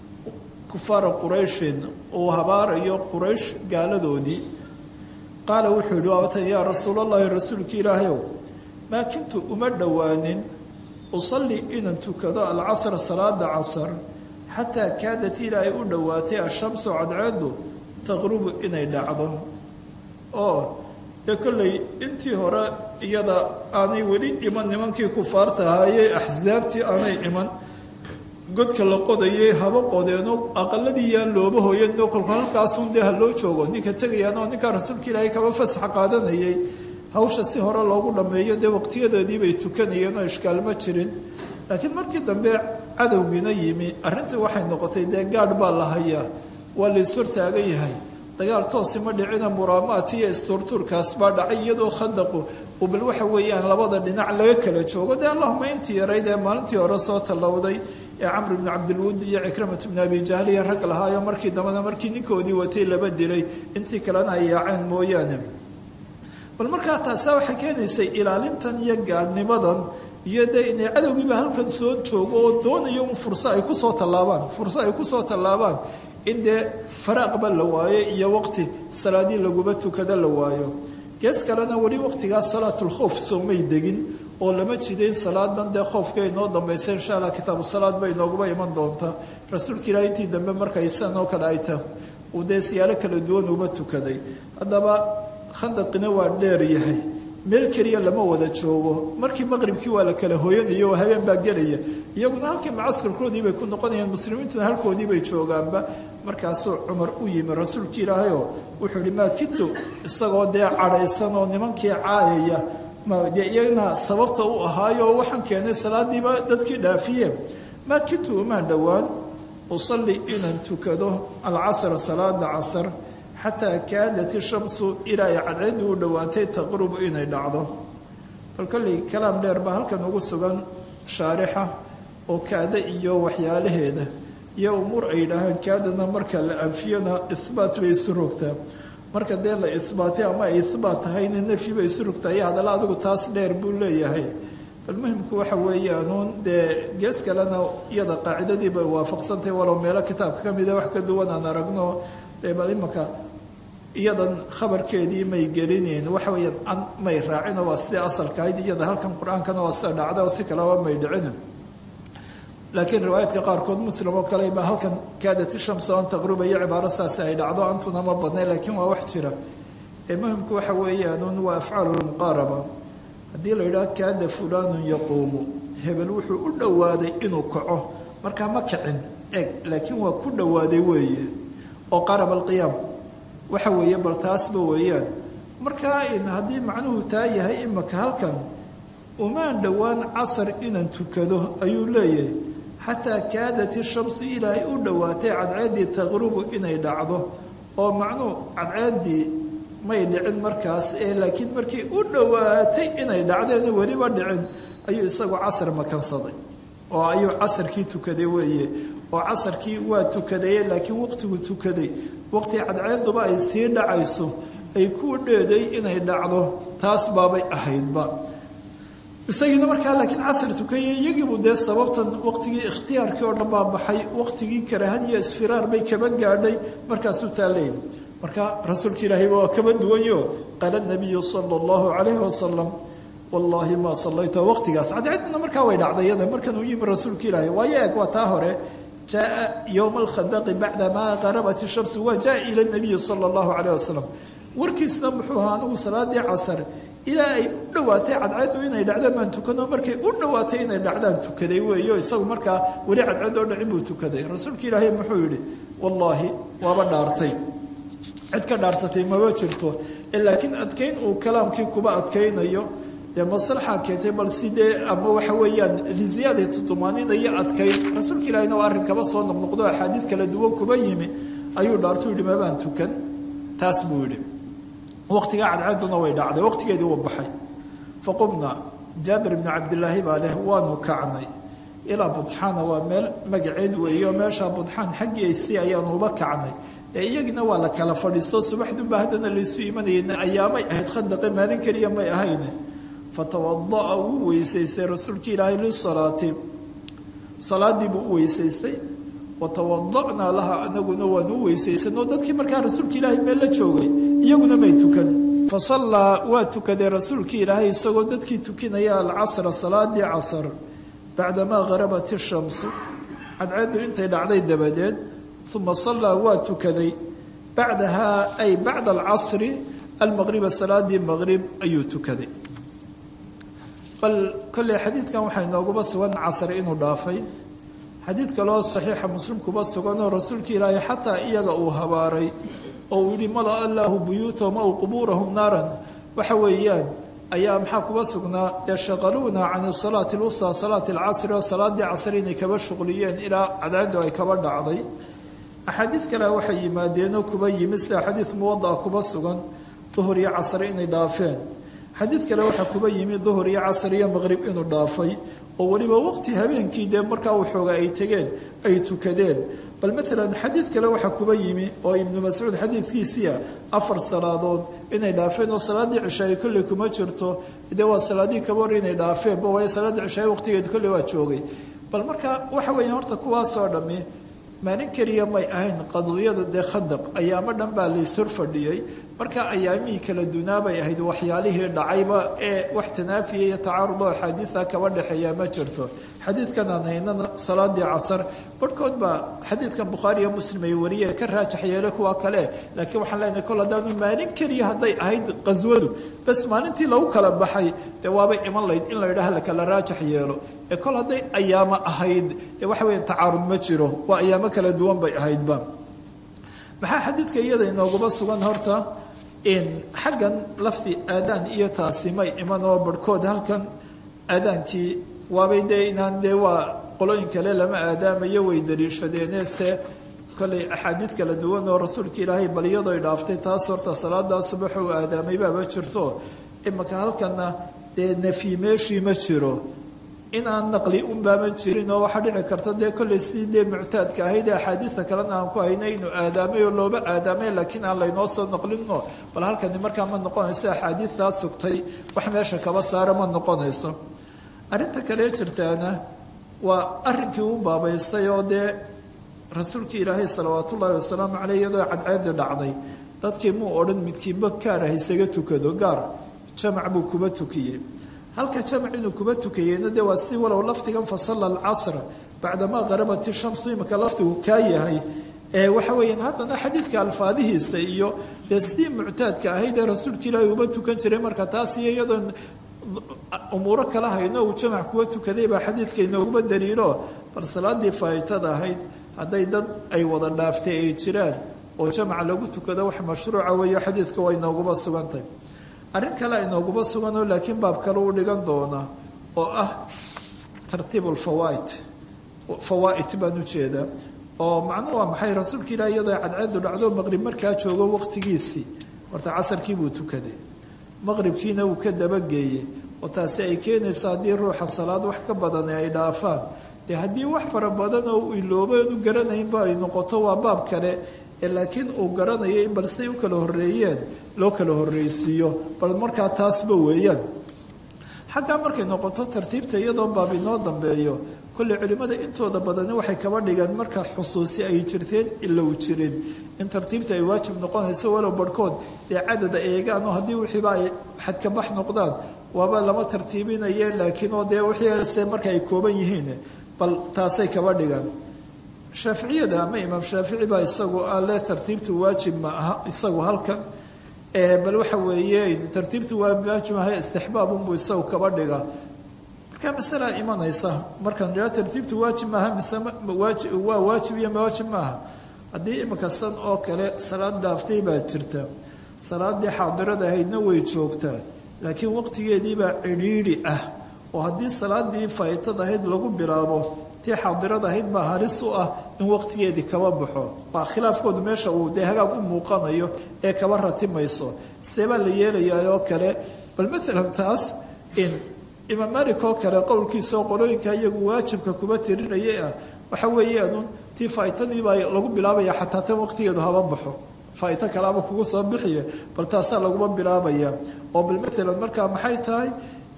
kufaara qurayshin uu habaarayo quraysh gaaladoodii qaala wuxuu yihi waabatan yaa rasuulallaahi rasuulka ilaahayow maa kintu uma dhowaanin usalli inaan tukado alcasra salaada casar xataa kaadat ilaa ay u dhowaatay ashamsu cadceedu taqrubu inay dhacdo oo dee kolley intii hore iyada aanay weli iman nimankii kufaarta ahaayee axsaabtii aanay iman godka la qodayay haba qodeenoo aqaladii yaan looba hooyanoo kolka halkaasun dee ha loo joogo ninka tegayaan oo ninkaa rasuulka ilaahay kaba fasax qaadanayay hawsha si hore loogu dhammeeyo dee waqtiyadoodii bay tukanayeen oo ishkaal ma jirin laakiin markii dambe cadowgiina yimi arrintii waxay noqotay dee gaadh baa la hayaa waa la ishortaagan yahay dagaal toosi ma dhicina muraamaat iyo istuurtuurkaas baa dhacay iyadoo khandaqu uu bal waxa weeyaan labada dhinac laga kala joogo dee allahuma intii yarayd ee maalintii hore soo tallowday ee camr bni cabdilwudi iyo cikramat bni abi jahliya rag lahaayo markii dambena markii ninkoodii watay laba dilay intii kalena ay yaaceen mooyaane bal markaa taasaa waxay keenaysay ilaalintan iyo gaadhnimadan iyo dee inay cadowgiiba halkan soo joogo oo doonayo un furso ay kusoo tallaabaan furso ay kusoo tallaabaan in dee faraaqba la waayo iyo waqti salaadii laguba tukada la waayo gees kalena weli waqtigaas salaatulkhowf soomay degin oo lama jidayn salaadan dee khoofka inoo dambaysa insha allah kitaabu salaad bay inooguma iman doontaa rasuulka ilaah intii dambe markay san oo kale ay tahay uu dee siyaalo kala duwan uba tukaday haddaba khandaqina waa dheer yahay meel keliya lama wada joogo markii maqribkii waa la kala hooyanayo oo habeen baa gelaya iyaguna halkii macaskarkoodii bay ku noqonayaan muslimiintuna halkoodii bay joogaanba markaasuu cumar u yimi rasuulka ilaahayoo wuxuu ihi maa kintu isagoo dee cadhaysan oo nimankii caayaya de iyagana sababta u ahaayo waxaan keenay salaadiiba dadkii dhaafiyeen maa kintu umaan dhowaan usalli inaan tukado alcasra salaada casar xataa kaadat ishamsu ilaa ay cadceeddii u dhowaatay taqrubu inay dhacdo bal kolley kalaam dheer baa halkan ugu sugan shaarixa oo kaada iyo waxyaalaheeda iyo umuur ay yidhaahaan kaadana marka la anfiyona ihbaat bay isu rogtaa marka dee la ihbaatay ama ay ihbaat tahayna nafyi bay isu rogtaa iyo hadalla adigu taas dheer buu leeyahay bal muhimku waxa weeyaanuun dee gees kalena iyada qaacidadii bay waafaqsantahay walow meelo kitaabka ka mida wax ka duwan aan aragno dee bal imanka iyadan khabarkeedii may gelinayn waxa weeyaan an may raacino waa sidii asalka ahayd iyada halkan qur-aankana waa sida dhacda oo si kaleba may dhicin laakiin riwaayaadka qaarkood muslim oo kale baa halkan kaadat ishamsu an taqruba iyo cibaaro saasi ay dhacdo antuna ma badnay laakiin waa wax jira ee muhimku waxa weeyaanuun waa afcaalu lmuqaaraba haddii la yidhaha kaada fulaanun yaquumu hebel wuxuu u dhowaaday inuu kaco markaa ma kicin eg laakiin waa ku dhowaaday weeye oo qaraba alqiyaam waxa weeye bal taasba weeyaan markaa haddii macnuhu taa yahay imaka halkan umaan dhowaan casar inaan tukado ayuu leeyahay xataa kaadat ishamsu ilaahay u dhowaatay cadceeddii taqrubu inay dhacdo oo macnuu cadceeddii may dhicin markaas ee laakiin markii u dhowaatay inay dhacdeen weliba dhicin ayuu isagu casar makansaday oo ayuu casarkii tukaday weeye oo casarkii waa tukadaye laakiin waqtigu tukaday waqti cadceeduba ay sii dhacayso ay ku dheeday inay dhacdo taas baabay ahaydba isagiina markaa laakiin casar tukaya iyagiibu dee sababtan waqtigii ikhtiyaarkii oo dhan baa baxay waqtigii karaahadiyo isfiraar bay kaba gaadhay markaasuu taaleeyay marka rasuulka ilaahayba waa kaba duwanyo qaala nabiyu sala allahu calayhi wasalam wallaahi maa sallayta waqtigaas cadceedna markaa way dhacday iyada markan uu yimi rasuulka ilaahay waayo eeg waa taa hore jaaa yowma alkhandaqi bacdamaa qarabat ishamsu waa jaa ila nabiyi sala allahu calayh wasalam warkiisna muxuu ahaa anigu salaadii casar ilaa ay u dhowaatay cadceeddu inay dhacdaan baan tukano markay u dhowaatay inay dhacdaan tukaday weeyo isagu markaa weli cadceed oo dhacin buu tukaday rasuulka ilaahay muxuu yidhi wallaahi waaba dhaartay cid ka dhaarsatay maba jirto laakiin adkayn uu kalaamkii kuba adkaynayo dee maslaxa keentay bal sidee ama waxa weeyaan liziyaadati tumaaniinayo adkayn rasuulka ilaahayna waa arrin kaba soo noqnoqdo axaadiid kala duwan kuba yimi ayuu dhaartuu yidhi mabaan tukan taas buu yidhi waqtigaa cadceeduna way dhacday waqtigeedii wuu baxay faqumna jaabir bni cabdilaahi baa leh waanu kacnay ilaa budxaana waa meel magaceed weeyo meeshaa budxaan xaggiisii ayaanu uba kacnay ee iyagina waa la kala fadhiisto subaxduba haddana laysu imanayna ayaamay ahayd khandaqe maalin keliya may ahayne fatawada'a wuu weysaystay rasuulka ilaahay lisalaati salaadii buu u weysaystay watawada'naa laha anaguna waanu u weysaysanoo dadkii markaa rasuulka ilaahay meel la joogay iyaguna may tukan fasallaa waa tukaday rasuulkii ilaahay isagoo dadkii tukinaya alcasra salaadii casar bacdamaa harabat ishamsu cadceeddu intay dhacday dabadeed uma sallaa waa tukaday bacdahaa ay bacda alcasri almaqriba salaadii maqrib ayuu tukaday bal kolley xadiidkan waxaa inooguba sugan casar inuu dhaafay xadiid kaloo saxiixa muslim kuba suganoo rasuulka ilaahay xataa iyaga uu habaaray oo uu yihi mala allaahu buyuutahum aw qubuurahum naaran waxa weeyaan ayaa maxaa kuba sugnaa yashaqaluuna can salaati lwusaa salaati alcasri oo salaadii casr inay kaba shuqliyeen ilaa cadceedu ay kaba dhacday axaadiid kale waxay yimaadeenoo kuba yimid sida xadiid muwada'a kuba sugan duhur iyo casr inay dhaafeen xadiid kale waxaa kuba yimi duhur iyo casr iyo maqrib inuu dhaafay oo weliba waqti habeenkii dee markaa waxooga ay tegeen ay tukadeen bal maalan xadiid kale waxaa kuba yimi oo ibnu mascuud xadiidkiisiia afar salaadood inay dhaafeen oo salaaddii cishaay kolley kuma jirto dee waa salaadii kaba hor inay dhaafeenba waayo salaaddii cishaay waqtigeedu kolley waa joogay bal marka waxa weeya horta kuwaasoo dhammi maalin keliya may ahayn qadiyada dee khandaq ayaamo dhan baa layshor fadhiyey marka ayaamihii kala dunaabay ahayd waxyaalihii dhacayba ee wax tanaafiya iyo tacaarud oo axaadiida kaba dhexeeya ma jirto xadiidkan aan haynana salaadii casar barhkood baa xadiidkan bukhaari iyo muslim ay wariyeen ka raajax yeele kuwa kale laakiin waxaan leenahay kol haddaanu maalin keliya hadday ahayd qaswadu bas maalintii lagu kala baxay dee waabay iman layd in la yidhaha la kala raajax yeelo ee kol hadday ayaamo ahayd dee waxa weya tacaarud ma jiro waa ayaamo kala duwan bay ahaydba maxaa xadiidka iyada inooguma sugan horta in xaggan lafdi aadaan iyo taasi may iman oo barhkood halkan aadaankii waabay dee inaan dee waa qolooyin kale lama aadaamayo way daliishadeene se kollay axaadiid kala duwan oo rasuulka ilaahay bal iyadoo ay dhaaftay taas horta salaadaa subax uu aadaamay baaba jirto imaka halkanna dee nafyi meeshii ma jiro inaan naqli unbaaman jirin oo waxaa dhici karta dee kollay si dee muctaadka ahayd ee axaadiidta kalena aan ku haynay inuu aadaamay oo looba aadaamay laakiin aan laynoo soo noqlino bal halkani markaa ma noqonayso axaadiidtaa sugtay wax meesha kaba saara ma noqonayso arrinta kale jirtaana waa arrinkii u baabaystay oo dee rasuulka ilaahay salawaat ullaahi wasalaamu caleyh iyadoo cadceedi dhacday dadkii muu odhan midkiiba gaar ah isaga tukado gaar jamac buu kuba tukiyey halka jamac inuu kuba tukayeyna dee waa si walow lafdigan fasalla alcasra bacdamaa qarabati shamsu imika lafdigu kaa yahay ee waxa weeyaan haddana xadiidka alfaadihiisa iyo dee sidii muctaadka ahayd ee rasuulka ilaahay uba tukan jiray marka taas iyo iyadoon umuuro kala hayno uu jamac kuwa tukaday baa xadiidka inooguma daliilo bal salaadii faa'itada ahayd hadday dad ay wada dhaaftay ay jiraan oo jamac lagu tukado wax mashruuca weeyo xadiidka waa inooguma sugantay arrin kale inooguma suganoo laakiin baab kale u dhigan doona oo ah tartiib ulfawaid fawaa'it baan ujeedaa oo macnuhu waa maxay rasuulka ilaah iyadoo cadceedu dhacdo maqrib markaa joogo waqtigiisii horta casarkii buu tukaday maqribkiina wuu ka dabageeyey oo taasi ay keenayso haddii ruuxa salaad wax ka badan ay dhaafaan dee haddii wax fara badan oo uu iloobo u garanaynba ay noqoto waa baab kale ee laakiin uu garanayo in bal say u kala horreeyeen loo kala horreysiiyo bal markaa taasba weeyaan xaggaa markay noqoto tartiibta iyadoo baab inoo dambeeyo kolley culimmada intooda badani waxay kaba dhigaan marka xusuusi ay jirteen ilow jirin in tartiibta ay waajib noqonayso walow barhkood dee cadada eegaan oo haddii wixiiba ay xadkabax noqdaan waaba lama tartiibinaye laakiin oo dee wixiise marka ay kooban yihiin bal taasay kaba dhigaan shaaficiyada ama imaam shaafici baa isagu ale tartiibtu waajib ma aha isagu halkan bal waxa weeye tartiibtu waa waajib aha istixbaabunbuu isagu kaba dhiga markaa masalaa imanaysa markaan idhaa tartiibtu waajib maaha mise waajib waa waajib iyo mawaajib maaha haddii imika san oo kale salaad dhaaftay baa jirta salaadii xaadirada ahaydna way joogtaa laakiin waqtigeediibaa cidhiidhi ah oo haddii salaadii faytad ahayd lagu bilaabo tii xaadirada ahayd baa halis u ah in waqtigeedii kaba baxo waa khilaafkoodu meesha uu dee hagaag u muuqanayo ee kaba ratimayso seebaa la yeelayaa oo kale bal maalan taas in imaam malik oo kale qowlkiisa oo qolooyinka iyagu waajibka kuba tirinayay ah waxa weeyaanun tii faytadiibaa lagu bilaabaya xataa tan waqtigeedu haba baxo faaito kalaaba kugu soo bixiye bal taasaa laguma bilaabaya oo bal maalan markaa maxay tahay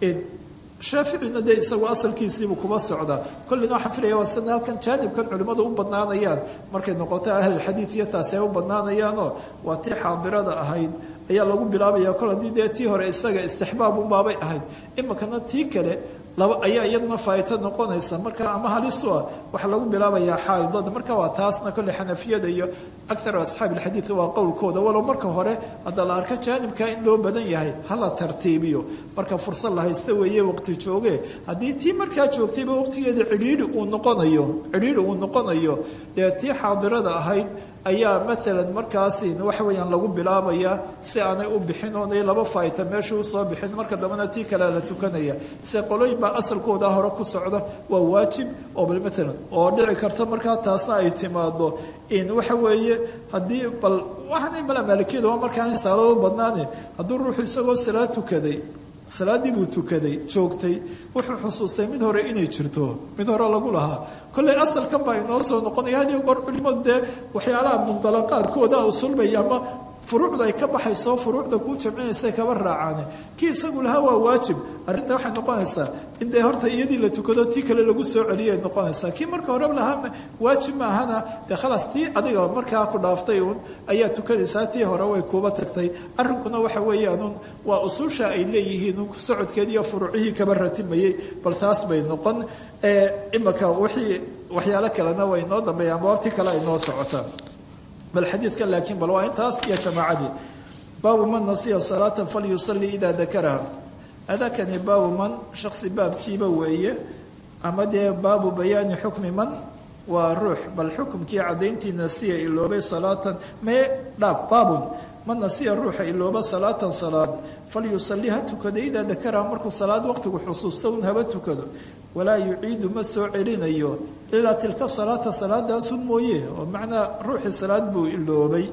shaaficina dee isagu asalkiisiibu kuba socdaa kollina waxaan filaya waa sida halkan jaanibkan culimmadu u badnaanayaan markay noqoto ahlulxadiid iyo taasi ay u badnaanayaanoo waa tii xaadirada ahayd ayaa lagu bilaabaya kol haddii dee tii hore isaga istixbaabunbaabay ahayd imikana tii kale laba ayaa iyaduna faaito noqonaysa marka ama halisu ah waxaa lagu bilaabayaa xaaidada marka waa taasna kolley xanafiyada iyo akaru asxaabi alxadiid waa qowlkooda walow marka hore hadda la arko jaanibka in loo badan yahay hala tartiibiyo marka fursad la haysta weeye waqti jooge haddii tii markaa joogtayba waqtigeeda cidhiidhi uu noqonayo cidhiidhi uu noqonayo dee tii xaadirada ahayd ayaa maalan markaasi waxa weeyaan lagu bilaabayaa si aanay u bixin oonay laba faayta meesha usoo bixin marka dambena tii kale la tukanaya se qolooyin baa asalkooda hore ku socda waa waajib oo bal maalan oo dhici karta markaa taasna ay timaado in waxa weeye haddii bal waxaana mala maalikiyada waa markaa saalado badnaane hadduu ruuxu isagoo salaad tukaday salaaddii buu tukaday joogtay wuxuu xusuustay mid hore inay jirto mid hore lagu lahaa kolley asalkan baa inoo soo noqonaya had iyo goor culimadu dee waxyaalaha mundalaqaadkooda usulbaya ama furuucda ay ka baxayso furuucda kuu jamcinaysa kaba raacaane kii isagu lahaa waa waajib arrinta waxay noqonaysaa in dee horta iyadii la tukado tii kale lagu soo celiyay noqonaysaa kii marka hore lahaa waajib maahana dee khalaas tii adiga markaa ku dhaaftay uun ayaa tukanaysaa tii hore way kuuba tagtay arrinkuna waxa weeyaanuun waa usuusha ay leeyihiin un socodkeedii iyo furuucihii kaba ratimayey bal taas bay noqon imaka wixii waxyaalo kalena way inoo dambeeyaan baabtii kale ay noo socotaan bal xadiidkan laakiin bal waa intaas iyo jamaacadii baabu man nasiya salaata falyusalli idaa dakaraha adakani baabu man shaksi baabkiiba weeye ama dee baabu bayaani xukmi man waa ruux bal xukumkii caddayntii nasiya iloobay salaatan mee dhaaf baabun man nasiya ruuxa ilooba salaatan salaad falyusalli ha tukado idaa dakaraha markuu salaad waqtigu xusuusto un haba tukado walaa yuciidu ma soo celinayo ilaa tilka salaata salaadaasun mooye oo macnaa ruuxii salaad buu iloobay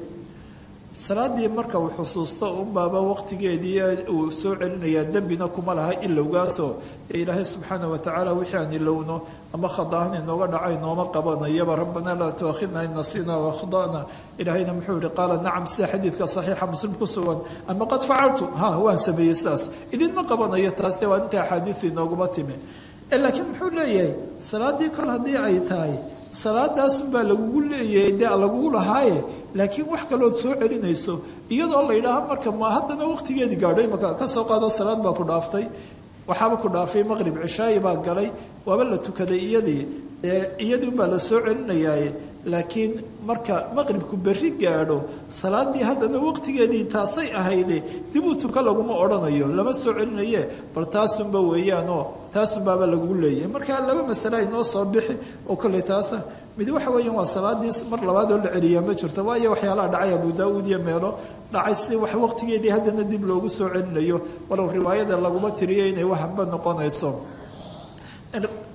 salaadii marka uu xusuusto unbaaba waqtigeedii uu soo celinayaa dembina kuma laha ilowgaasoo dee ilaahay subxaana watacaala wixii aan ilowno ama khadaahan inooga dhacay nooma qabanayaba rabbanaa laa tuaakhidna in nasiina wakhdana ilaahayna muxuu yihi qaala nacam sida xadiidka saxiixa muslim ku sugan ama qad facaltu ha waan sameeyey sidaas idinma qabanayo taase waa inta axaadiisu inooguma timi laakiin muxuu leeyahay salaadii kol haddii ay tahay salaadaasunbaa lagugu leeyahay dee lagugu lahaaye laakiin wax kalood soo celinayso iyadoo la yidhaaha marka ma haddana waqtigeedii gaadho imaka ka soo qaado salaad baa ku dhaaftay waxaaba ku dhaafay maqrib cishaayi baa galay waaba la tukaday iyadii iyadii unbaa la soo celinayaaye laakiin marka maqribku berri gaadho salaadii haddana waqtigeedii taasay ahayde dib uu tuka laguma odhanayo lama soo celinaye bal taasunba weeyaanoo taasunbaaba lagu leeyahay marka laba masale ay noo soo bixi oo kolley taasa mid waxa weeyaan waa salaadii mar labaad oo la celiyaa ma jirto waayo waxyaalaha dhacay abu daa-uud iyo meelo dhacay si wax waqtigeedii haddana dib loogu soo celinayo walow riwaayada laguma tiriyo inay wahanba noqonayso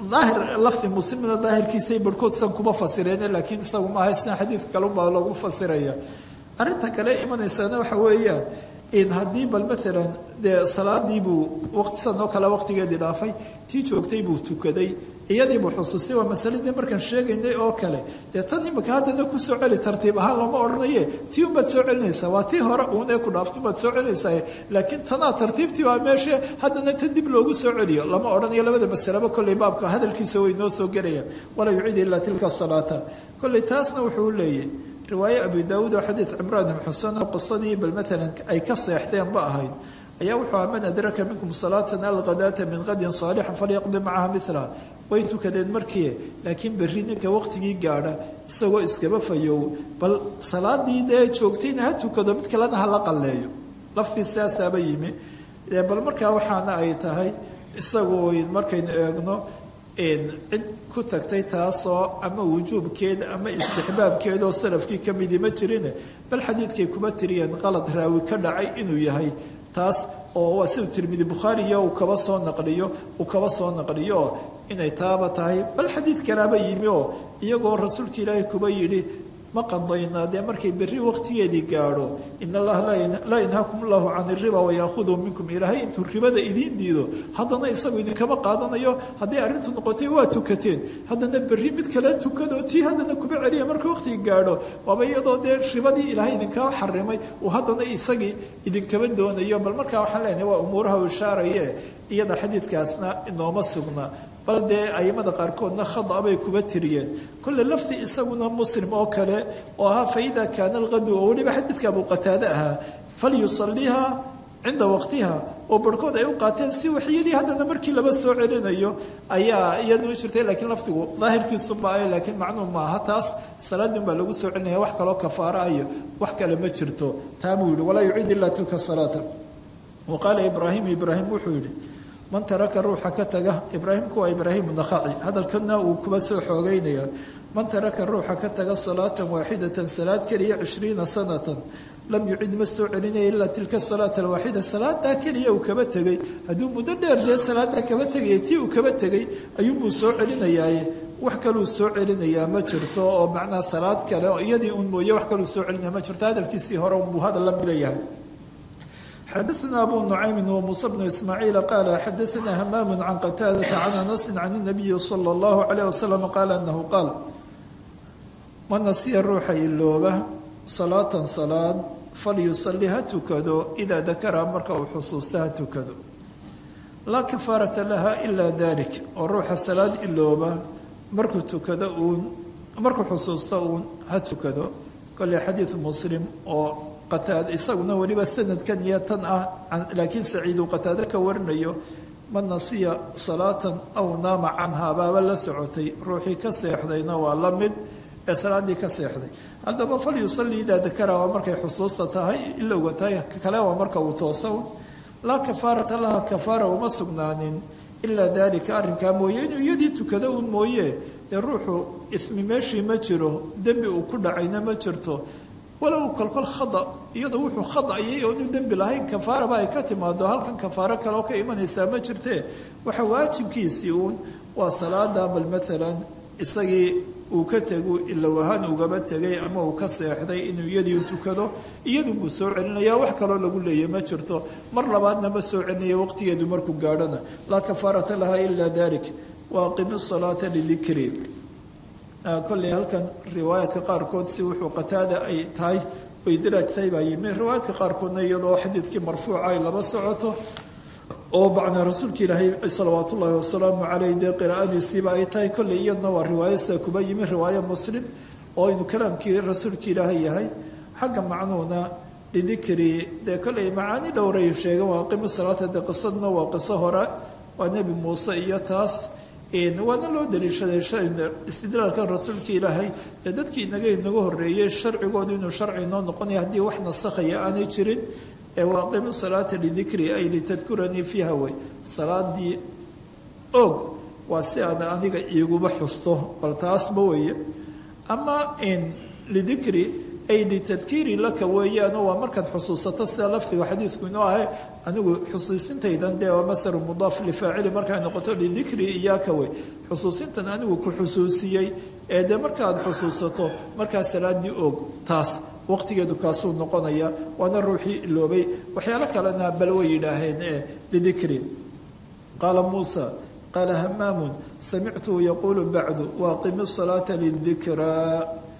daahir lafdi muslimna daahirkiisay barhkood san kuma fasireen laakiin isagu maaha sina xadiidka kalebaa lagu fasiraya arrinta kale imanaysana waxa weeyaan in haddii bal maalan dee salaadii buu waqti san oo kale waqtigeedii dhaafay tii joogtay buu tukaday iyadiibuu xusuustay waa masaladii markaan sheegaynay oo kale dee tan imika haddana kusoo celi tartiib ahaan looma odhanaye tii unbaad soo celinaysaa waa tii hore uun ee ku dhaafta unbaad soo celinaysaa laakiin tanaa tartiibtii waa meesha haddana tan dib loogu soo celiyo lama odhanayo labada masalaba kolley baabka hadalkiisa way noo soo gelayaan walaa yuciid ilaa tilka salaata kolley taasna wuxuu leeyahy riwaaye abi daawuud oo xadiid cimraan ibn xusen oo qisadii bal maalan ay ka seexdeen ba ahayd ayaa wuxuu aha man adraka minkum salaatan alghadaata min qadin saalixa falyaqdi macaha milaha way tukadeen markii laakiin berri ninka waqtigii gaadha isagoo iskaba fayow bal salaadii dee joogtayna ha tukado mid kalena hala qalleeyo laftii sidaasaaba yimi bal markaa waxaana ay tahay isagu markaynu eegno cid ku tagtay taasoo ama wujuubkeeda ama istixbaabkeeda oo salafkii ka midi ma jirine bal xadiidkay kuma tiriyeen qalad raawi ka dhacay inuu yahay taas oo waa siduu tirmidi bukhaariya uu kaba soo naqliyo uu kaba soo naqliyo oo inay taaba tahay bal xadiid kalaaba yimi oo iyagoo rasuulka ilaahay kuba yidhi ma qadaynaa dee markay berri waqtigeedii gaadho in allaha laa yanhaakum allahu can iriba wayaakhuduu minkum ilaahay intuu ribada idiin diido haddana isagu idinkama qaadanayo haddii arrintu noqotay waa tukateen haddana berri mid kale tukado tii haddana kuma celiya marka waqtiga gaadho waaba iyadoo dee ribadii ilaahay idinkama xarimay uu haddana isagii idinkama doonayo bal markaa waxaan leenahay waa umuuraha u ishaaraye iyada xadiidkaasna inooma sugna bal dee aimada qaarkoodna khada bay kuba tiriyeen kolle lafdi isaguna muslim oo kale oo ahaa faida kaana alqadu oo weliba xadiidka abu qataade ahaa falyusaliha cinda waqtiha oo barhkood ay u qaateen si waxyadii haddana markii laba soo celinayo ayaa iyadu jirtay laakiin lafdigu daahirkiisuba laakiin macnuu maaha taas salaadin baa lagu soo celinaya wax kaloo kafaara iyo wax kale ma jirto taa buu yihi walaa yuciid ilaa tilka salaata wa qaala ibraahim ibraahim wuxuu yihi man taraka ruuxa ka taga ibraahimku waa ibraahim nakhaci hadalkana uu kuba soo xoogeynaya man taraka ruuxa ka taga salaatan waaxidatan salaad keliya cishriina sanatan lam yucid ma soo celinaya ilaa tilka salaata alwaaxida salaadaa keliya uu kaba tegey hadduu muddo dheer dee salaadaa kaba tegaya tii uu kaba tegey ayuunbuu soo celinayaaye wax kaluu soo celinayaa ma jirto oo macnaa salaad kale oo iyadii un mooye wax kaluu soo celinaya ma jirto hadalkiisii hore unbuu hadal la milayahay xadaثna abu nucaymi wmuuse bnu ismaaciil qaala xadaثna hamaam can qataadata can anasi can الnabiyi salى اllahu عalيه wasalam qaala anahu qaal man nasiya ruuxa ilooba salaatan salaad falyusali ha tukado idaa dakara marka uu xusuusta ha tukado laa kafaarata laha ila dalik oo ruuxa salaad ilooba markuu tukado uun markuu xusuusta uun ha tukado kole xadiid muslim oo qataad isaguna weliba sanadkan iyo tan ah laakiin saciidu qataado ka warinayo man nasiya salaatan aw naama canhaa baaba la socotay ruuxii ka seexdayna waa la mid ee salaadii ka seexday haddaba fal yusalli idaa dakara waa markay xusuusta tahay ilowga tahay kale waa marka uu tooso laa kafaarata laha kafaara uma sugnaanin ilaa daalika arrinkaa mooye inuu iyadii tukado uun mooye dee ruuxu ismi meeshii ma jiro dembi uu ku dhacayna ma jirto walow kolkol khada iyadoo wuxuu khadayay oo inu dembi lahayn kafaaraba ay ka timaado halkan kafaaro kale oo ka imanaysaa ma jirtee waxa waajibkiisii uun waa salaada bal maalan isagii uu ka tego ilow ahaan ugaba tegay ama uu ka seexday inuu iyadii tukado iyadunbuu soo celinaya wax kaloo lagu leeya ma jirto mar labaadna ma soo celinaya waqtigeedu markuu gaadhona laa kafaarata laha ila dalik wa aqimi salaata lidikri kolley halkan riwaayaadka qaarkood si wuxuu qataada ay tahay oy diraajtahay baa yimi riwaayaadka qaarkoodna iyadoo xadiidkii marfuuca ay laba socoto oo bacnaa rasuulka ilaahay salawaat ullaahi wasalaamu caleyh dee qiraa'adiisiiba ay tahay kolley iyadna waa riwaayo sida kuba yimi riwaayo muslim oo inuu kalaamkii rasuulka ilaahay yahay xagga macnuuna lidikri dee kolley macaani dhowray sheegeen waa aqimi salaata dee qisaduna waa qiso hore waa nebi muuse iyo taas waana loo daliishaday istidlaalkan rasuulka ilaahay ee dadkii inaga inaga horeeyey sharcigoodu inuu sharci inoo noqonaya haddii wax nasakhaya aanay jirin ee waaqimi salaata lidikri ay litadkuranii fiiha wey salaadii og waa si aad aniga iiguba xusto bal taasba weeye ama lidikri ay litadkiiri laka weeyaano waa markaad xusuusato sida lafdiga xadiidku inoo ahay anigu xusuusintaydan dee waa masaru mudaaf lifaacili markay noqoto lidikri iyaaka wey xusuusintan anigu ku xusuusiyey ee dee markaad xusuusato markaa salaadii og taas waqtigeedu kaasuu noqonaya waana ruuxii iloobay waxyaalo kalena bal way yidhaaheen ee lidikri qaala muusa qaala hamaamun samictuhu yaquulu bacdu waaqimi salaata lidikraa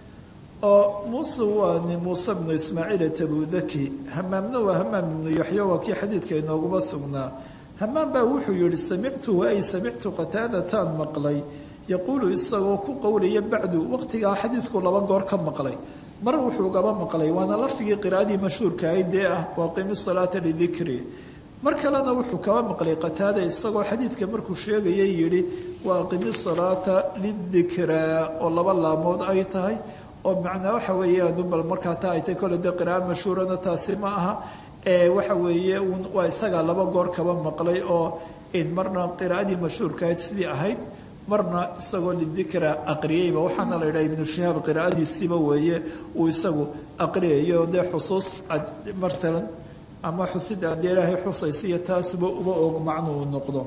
oo muuse waa ni muuse bnu ismaaciil tabudaki hamaamna waa hamaam ibnu yaxyo waa kii xadiidka inooguma sugnaa hamaam baa wuxuu yihi samictuhu ay samictu qataadataan maqlay yaquulu isagoo ku qowlaya bacdu waqtigaa xadiidku laba goor ka maqlay mar wuxuu gaba maqlay waana lafdigii qiraa'adii mashhuurka ahayd dee ah waaqimi salaata lidikri mar kalena wuxuu kaba maqlay qataada isagoo xadiidka markuu sheegayay yidhi waaqimi salaata lidikraa oo laba laamood ay tahay oo macnaa waxa weeyaan bal markaa taa ay tahay kole dee qira'a mashhuurana taasi ma aha ee waxa weeye waa isagaa laba goor kaba maqlay oo marna qiraa'adii mashhuurka ahayd sidii ahayd marna isagoo lidikra aqriyeyba waxaana la yidhaha ibnu shihaab qiraa'adiisiiba weeye uu isagu aqriyayo dee xusuus matalan ama xusida adee ilaahay xusaysiiyo taasuba uba og macnu uu noqdo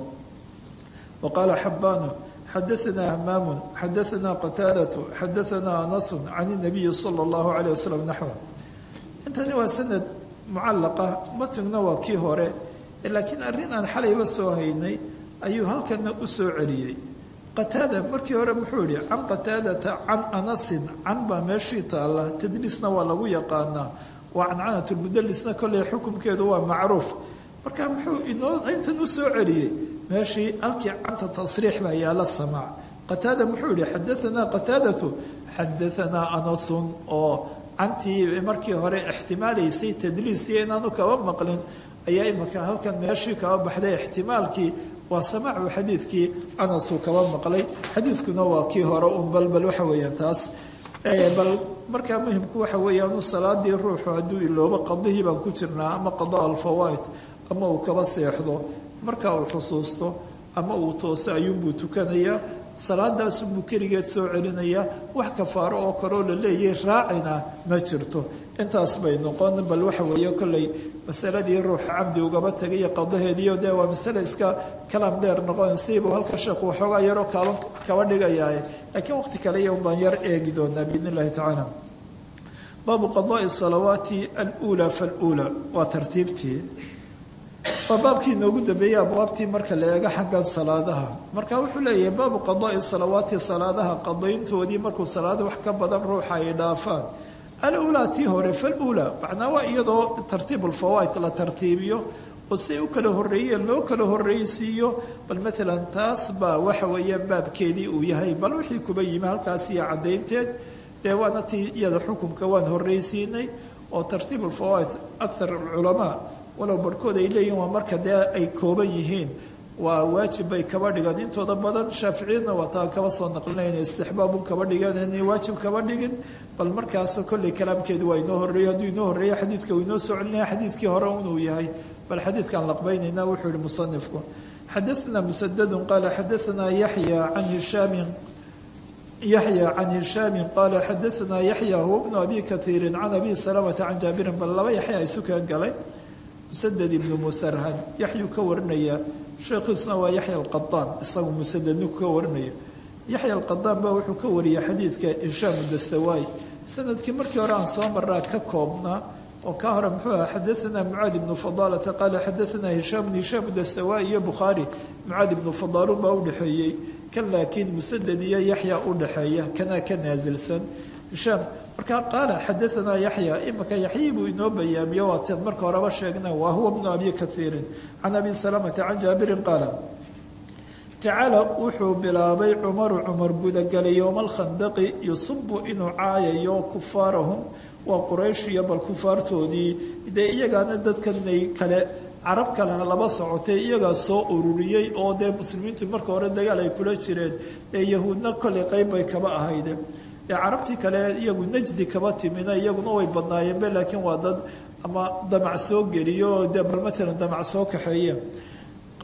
wa qaala xabbaanu xadaanaa hamaamun xadaanaa qataadatu xadaanaa anasun can inabiyi sala allahu caleyh wasalam naxwa intani waa sanad mucallaqa matugna waa kii hore laakiin arrin aan xalayba soo haynay ayuu halkana u soo celiyey qataada markii hore muxuu yihi can qataadata can anasin can baa meeshii taalla tadliisna waa lagu yaqaanaa waa cancanat lmudalisna kolley xukumkeedu waa macruuf marka muxuu inoo intan u soo celiyey meeshii halkii canta tasriix baa yaala samaac qataada muxuu yihi xadaanaa qataadatu xadaanaa anasun oo cantii markii hore ixtimaalaysay tadliisiyo inaanu kaba maqlin ayaa imika halkan meeshii kaba baxday ixtimaalkii waa samaacu xadiidkii anasuu kaba maqlay xadiidkuna waa kii hore un balbal waxa weeyaan taas bal markaa muhimku waxa weeyaan salaadii ruuxu hadduu iloobo qadihii baan ku jirnaa ama qada alfawaid ama uu kaba seexdo marka uu xusuusto ama uu tooso ayuunbuu tukanayaa salaadaasunbuu keligeed soo celinayaa wax kafaaro oo kaloo la leeyay raacina ma jirto intaas bay noqon bal waxa weeye kolley masaladii ruuxa camdi ugaba tagayo qadaheediio dee waa masale iska kalaam dheer noqon siibuu halka sheekhu waxoogaa yaroo kaaban kaba dhigayaa laakiin waqti kale iyo unbaan yar eegi doonaa biidn illahi tacaala baabu qadaai salawaati aluulaa faluulaa waa tartiibtii waa baabkii inoogu dambeeyey abwaabtii marka la eego xagga salaadaha marka wuxuu leeyahay baabu qadaai salawaati salaadaha qadayntoodii markuu salaada wax ka badan ruuxa ay dhaafaan alulaa tii hore falulaa macnaa waa iyadoo tartiib ulfawaaid la tartiibiyo oo siay u kala horreeyeen loo kala horreysiiyo bal maalan taas baa waxa weeyaan baabkeedii uu yahay bal wixii kuba yimi halkaas iyo caddaynteed dee waana tii iyada xukumka waan horreysiinay oo tartiib ulfawaaid akthar alculamaa walow barhkood ay leeyihin waa marka dee ay kooban yihiin waa waajib bay kaba dhigan intooda badan shaaficiyadna waa taa kaba soo naqlinayna istixbaabun kaba dhigan inay waajib kaba dhigin bal markaas kolley kalaamkeedu waa inoo horreeyo hadduu inoo horreeyo xadiidka uu inoo soo celinaya xadiidkii hore inuu yahay bal xadiidkaan laqbaynayna wuxuu yihi musanifku xadaثna musadadu qaala xadaثna yaxya can hishaamin yaxya can hishaamin qaala xadaثna yaxya huwa bnu abi kaiirin can abi salamata can jaabirin bal laba yaxya isu keen galay musaded ibnu musarhad yaxyuu ka warinaya sheekhiisuna waa yaxya alqadaan isagu musadadniku ka warinaya yaxya alqadaan baa wuxuu ka wariyay xadiidka hishaam dastawaay sanadkii markii hore aan soo maraa ka koobnaa oo ka hore muxuu aha xadaanaa mucaad ibnu fadaalata qaala xadaanaa hishaam hishaam dastawaay iyo bukhaari mucaad ibnu fadaalun baa udhexeeyey kan laakiin musaded iyo yaxya udhexeeya kanaa ka naasilsan hishaam markaa qaala xadaanaa yaxya imika yaxyii buu inoo bayaamiyo waateen marka horeba sheegna waa huwa bnu abi kaiirin can abi salamata can jaabirin qaala tacaala wuxuu bilaabay cumaru cumar gudagalay yowma alkhandaqi yusubu inuu caayayo kufaarahum waa quraysh iyo bal kufaartoodii dee iyagaana dadkanay kale carab kale laba socotay iyagaa soo ururiyey oo dee muslimiintu marka hore dagaal ay kula jireen dee yahuudna kolley qeyb bay kaba ahayde dee carabtii kale iyagu najdi kaba timina iyaguna way badnaayeenbe laakiin waa dad ama damac soo geliyo oo dee bal matalan damac soo kaxeeye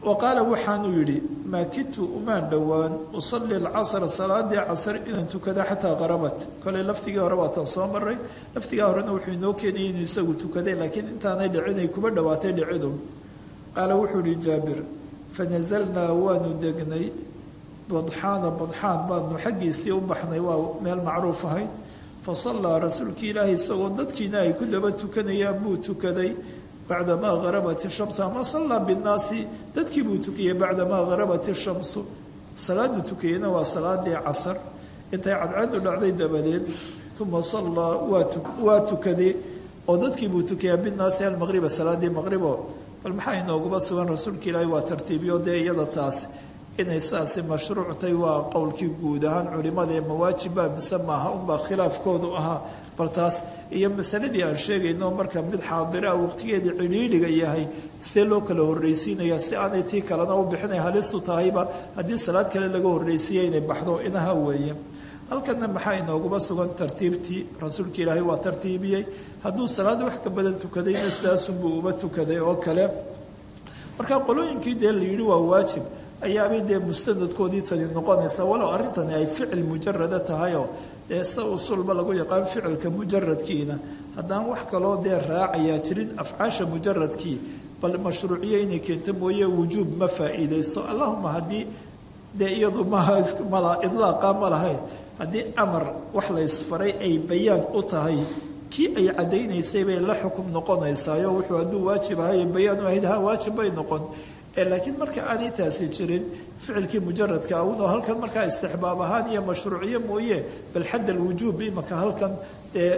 wa qaala waxaanuu yidhi maa kidtu umaan dhowaan usalli alcasra salaadii casr inaan tukada xataa qarabat koley lafdigii hore waatan soo maray lafdigaa horena wuxuu inoo keenayay inuu isagu tukaday laakiin intaanay dhicinay kuba dhowaatay dhicidu qaala wuxuu yihi jaabir fanazalnaa waanu degnay badxaana badxaan baanu xaggiisii u baxnay waa meel macruuf ahayd fa sallaa rasuulkii ilaahay isagoo dadkiina ay ku daba tukanayaan buu tukaday bacdamaa harabat ishamsu ama sallaa binnaasi dadkii buu tukiyey bacdamaa harabat ishamsu salaadu tukiyeyna waa salaadii casar intay cadceedu dhacday dabadeed uma sallaa waa tukaday oo dadkii buu tukiyaa binnaasi almaqriba salaadii maqribo bal maxaa inooguba sugan rasuulka ilaahay waa tartiibiyo dee iyada taas inay saasi mashruuctay waa qowlkii guud ahaan culimada ee mawaajibba mise maaha unbaa khilaafkoodu ahaa bal taas iyo masaladii aan sheegayno marka mid xaadira waqtigeedii cidhiidhiga yahay see loo kala horreysiinaya si aanay tii kalena u bixinay halisu tahayba haddii salaad kale laga horreysiiya inay baxdo inaha weeye halkana maxaa inooguba sugan tartiibtii rasuulka ilaahay waa tartiibiyey hadduu salaad wax ka badan tukadayna saasunbuu uba tukaday oo kale marka qolooyinkii dee la yidhi waa waajib ayaabay dee mustanadkoodii tani noqonaysa walow arrintani ay ficil mujarada tahayoo dee se usulba lagu yaqaan ficilka mujaradkiina haddaan wax kaloo dee raacayaa jirin afcaasha mujaradkii bal mashruuciyo inay keento mooye wujuub ma faa'iidayso allahuma haddii dee iyadu maha mala idlaaqa ma lahayn haddii amar wax la ysfaray ay bayaan u tahay kii ay caddaynaysay bay la xukum noqonaysaayo wuxuu hadduu waajib ahay bayaan u ahayd ha waajib bay noqon laakiin marka aanay taasi jirin ficilkii mujaradka unoo halkan markaa istixbaab ahaan iyo mashruuciyo mooye bal xadd alwujuub imaka halkan dee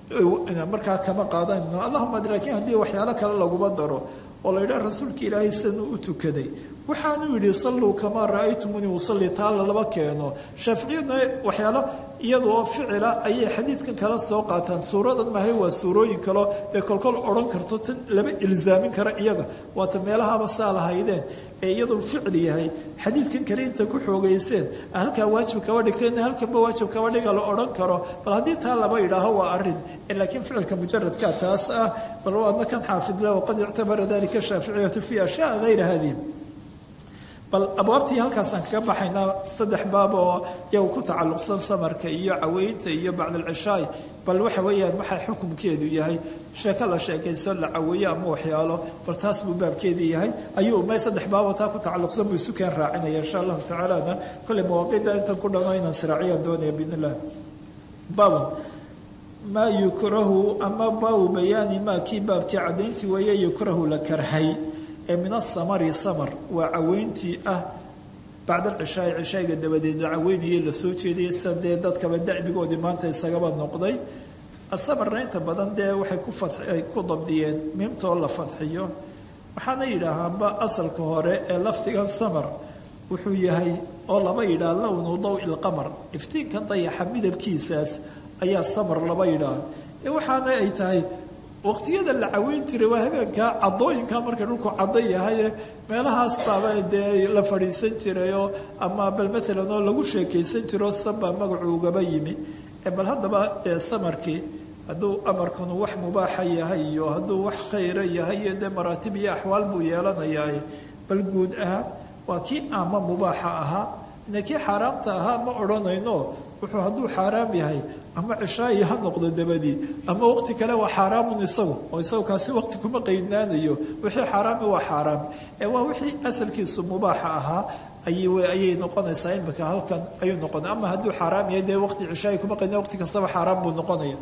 markaa kama qaadanayno allahuma laakiin haddii waxyaalo kale laguma daro oo la yidhaha rasuulka ilaahay sidanuu u tukaday waxaanuu yidhi salluu kamaa ra'aytumunii usalli taalla laba keeno shaaficiyaduna waxyaalo iyada oo ficila ayay xadiidkan kala soo qaataan suuradan mahay waa suurooyin kaleo dee kolkol odhan karto tan lama ilzaamin kara iyaga waata meelahaba saa lahaydeen ee iyaduu ficil yahay xadiidkan kale inta ku xoogayseen halkaa waajib kaba dhigteen halkanba waajib kaba dhiga la odhan karo bal haddii taa laba yidhaaho waa arin laakiin ficilka mujaradka taas ah bal waadna kan xaafidla waqad ictabara dalika shaaficiyatu fi ashyaa hayra hadihi bal abwaabtii halkaasaan kaga baxaynaa saddex baab oo iyagu ku tacalluqsan samarka iyo caweynta iyo bacdalcishaay bal waxa weeyaan waxaa xukumkeedu yahay sheeko la sheekayso la caweeyo ama waxyaalo bal taas buu baabkeedii yahay ayuu may saddex baaboo taa ku tacalluqsan buu isu keen raacinaya insha allahu tacaalana kolley mawaaqida intan ku dhano inaan siraaciyaan doonaya biidn illah baabun maa yukrahu ama baabu bayaani maa kii baabkii caddayntii weeye yukrahu la karhay ee min asamari samar waa caweyntii ah bacda alcishaai cishaayiga dabadeed la caweynayay lasoo jeedayay sida dee dadkaba da'bigoodii maanta isagaba noqday asamarna inta badan dee waxay ku ay ku dabdiyeen miimtoo la fadxiyo waxaana yidhaahaanba asalka hore ee lafdigan samar wuxuu yahay oo laba yidhaah lownu daw ilqamar iftiinkan dayaxa midabkiisaas ayaa samar laba yidhaah dee waxaana ay tahay waqtiyada la caweyn jiray waa habeenkaa cadooyinka marka dhulku caddo yahaye meelahaas baaba dee la fadhiisan jirayoo ama bal matalan oo lagu sheekaysan jiro sanbaa magacu ugaba yimi bal haddaba dee samarkii hadduu amarkanu wax mubaaxa yahay iyo hadduu wax khayra yahay iyo dee maraatib iyo axwaal buu yeelanayaa bal guud ahaan waa kii ama mubaaxa ahaa ina kii xaaraamta ahaa ma odhanayno wuxuu hadduu xaaraam yahay ama cishaayi ha noqdo dabadii ama waqti kale waa xaaraamun isagu oo isagu kaasi waqti kuma qaydnaanayo wixii xaaraami waa xaaraam ee waa wixii asalkiisu mubaaxa ahaa ayay noqonaysaa imika halkan ayuu noqonay ama hadduu xaaraam yahay dee waqti cishaayi kuma qaydna waqti kastaba xaaraam buu noqonaya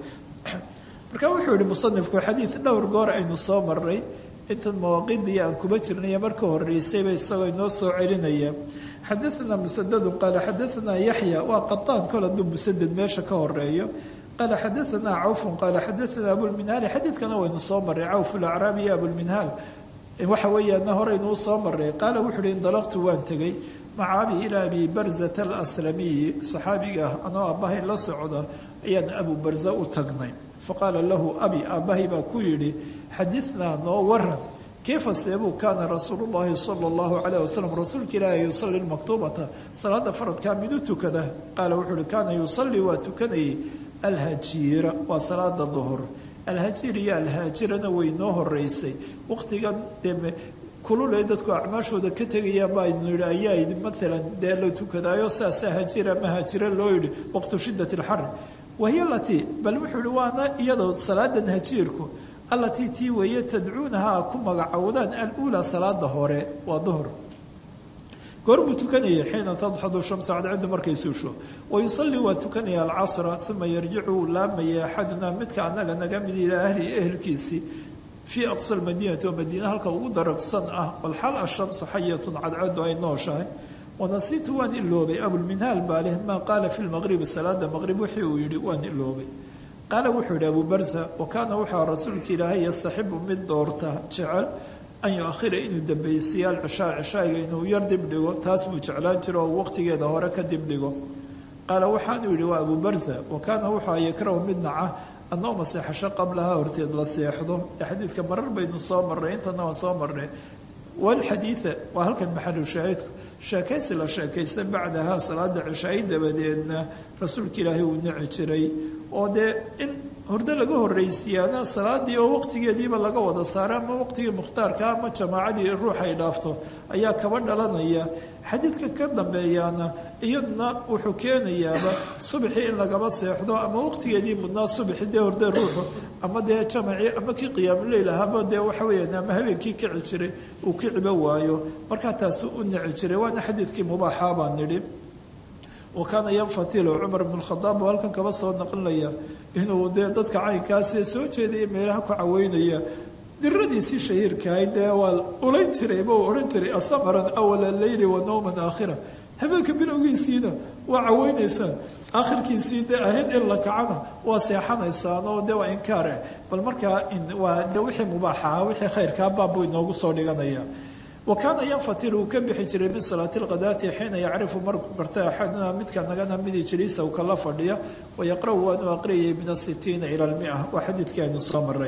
marka wuxuu yihi musanifku xadiid dhowr goor aynu soo maray intan mawaaqidii aan kuma jirnay marka horeysayba isagoo inoo soo celinaya xadaana musadadu qaala xadaanaa yaxya waa qataan kol hadduu musaded meesha ka horeeyo qaala xadaanaa cawfun qaala xadaanaa abulminhaali xadiidkana waynu soo maray cawf lacraabi iyo abulminhaal waxa weeyaana horeynuu soo maray qaala wuxuu uhi indalaqtu waan tegey maca abi ilaa abi barzata alaslamiyi saxaabiga ah anoo aabbahay la socda ayaan abu barza u tagnay faqaala lahu abi aabbahay baa ku yidhi xadinaa noo waran kayfa seebuu kaana rasuulu llahi sala allahu calayh wasalam rasuulka ilaahi yusalli lmaktuubata salaada faradkaa mid u tukada qaala wuxuu uhi kaana yusallii waa tukanayay alhajiira waa salaada duhur alhajiir iyo alhaajirana way noo horeysay waqtigan dee kulule dadku acmaashooda ka tegayaan ba aynu yidhi ayaa maalan dee la tukadaayo saasaa hajira ma hajira loo yidhi waqtu shidat alxari wahiya latii bal wuxuu yihi waana iyadoo salaadan hajiirku allatii tii weeye tadcuunaha ku magacowdaan aluulaa salaada hore waa duhr goorbuu tukanaya xiina tadxadu shamsa cadceedu markay suusho wayusallii waa tukanaya alcasra uma yarjicu uu laamaya axadunaa midka annaga naga mid ilaa ahlihi ehelkiisii fii aqsa lmadiinati oo madiina halka ugu darabsan ah walxal ashamsa xayatun cadceedu ay nooshahay wanasiitu waan iloobay abulminhaal baa leh maa qaala fi lmaqribi salaada maqrib wixii uu yidhi waan iloobay qaala wuxuu yidhi abu barsa wa kaana wuxua rasuulka ilaahay yastaxibu mid doorta jecel an yu-ahira inuu dambaysiiyo alcishaa cishaaga inuu yar dibdhigo taas buu jeclaan jiro oo waqtigeeda hore ka dibdhigo qaala waxaanuu yidhi waa abu barsa wa kaana wuxua yakrahu mid naca annooma seexasho qablaha horteed la seexdo ee xadiidka marar baynu soo marnay intana waan soo marnay walxadiida waa halkan maxalu shaahidku sheekaysi la sheekaysta bacdahaa salaada cishaayi dabadeedna rasuulka ilaahay uu nici jiray oo dee in horde laga horraysiiyaana salaadii oo waqtigeediiba laga wada saara ama waqtigii mukhtaarka ama jamaacadii ruux ay dhaafto ayaa kaba dhalanaya xadiidka ka dambeeyaana iyaduna wuxuu keenayaaba subaxii in lagaba seexdo ama waqtigeedii mudnaa subaxi dee horde ruuxu ama dee jamacii ama kii qiyaamuleyl ahaba dee waxa weyaan ama habeenkii kici jiray uu kiciba waayo markaa taasu u nici jiray waana xadiidkii mubaaxaa baan nidhi wa kaana yanfatilu cumar bn khadaab oo halkan kaba soo naqlinaya inuu dee dadka caynkaasee soo jeedaya meelaha ku caweynaya diradiisii shahiirkahay dee waa ulayn jirayba uu odhan jiray asamaran awala leyli wa nowman aakhira habeenka bilowgiisiina waa caweynaysaan aakhirkiisii dee ahayd in la kacana waa seexanaysaan oo dee waa inkaare bal markaa waa de wixii mubaaxaha wixii khayrkaa baabbuu inoogu soo dhiganaya wa kaana yanfatil uu ka bixi jiray min salaati lqadaati xiina yacrifu markuu garta axaduna midka nagana midi jaliisa uu kala fadhiya wayaqra-u waanu aqriyayay min asitiina ila lmia waa xadiidkii aynu soo maray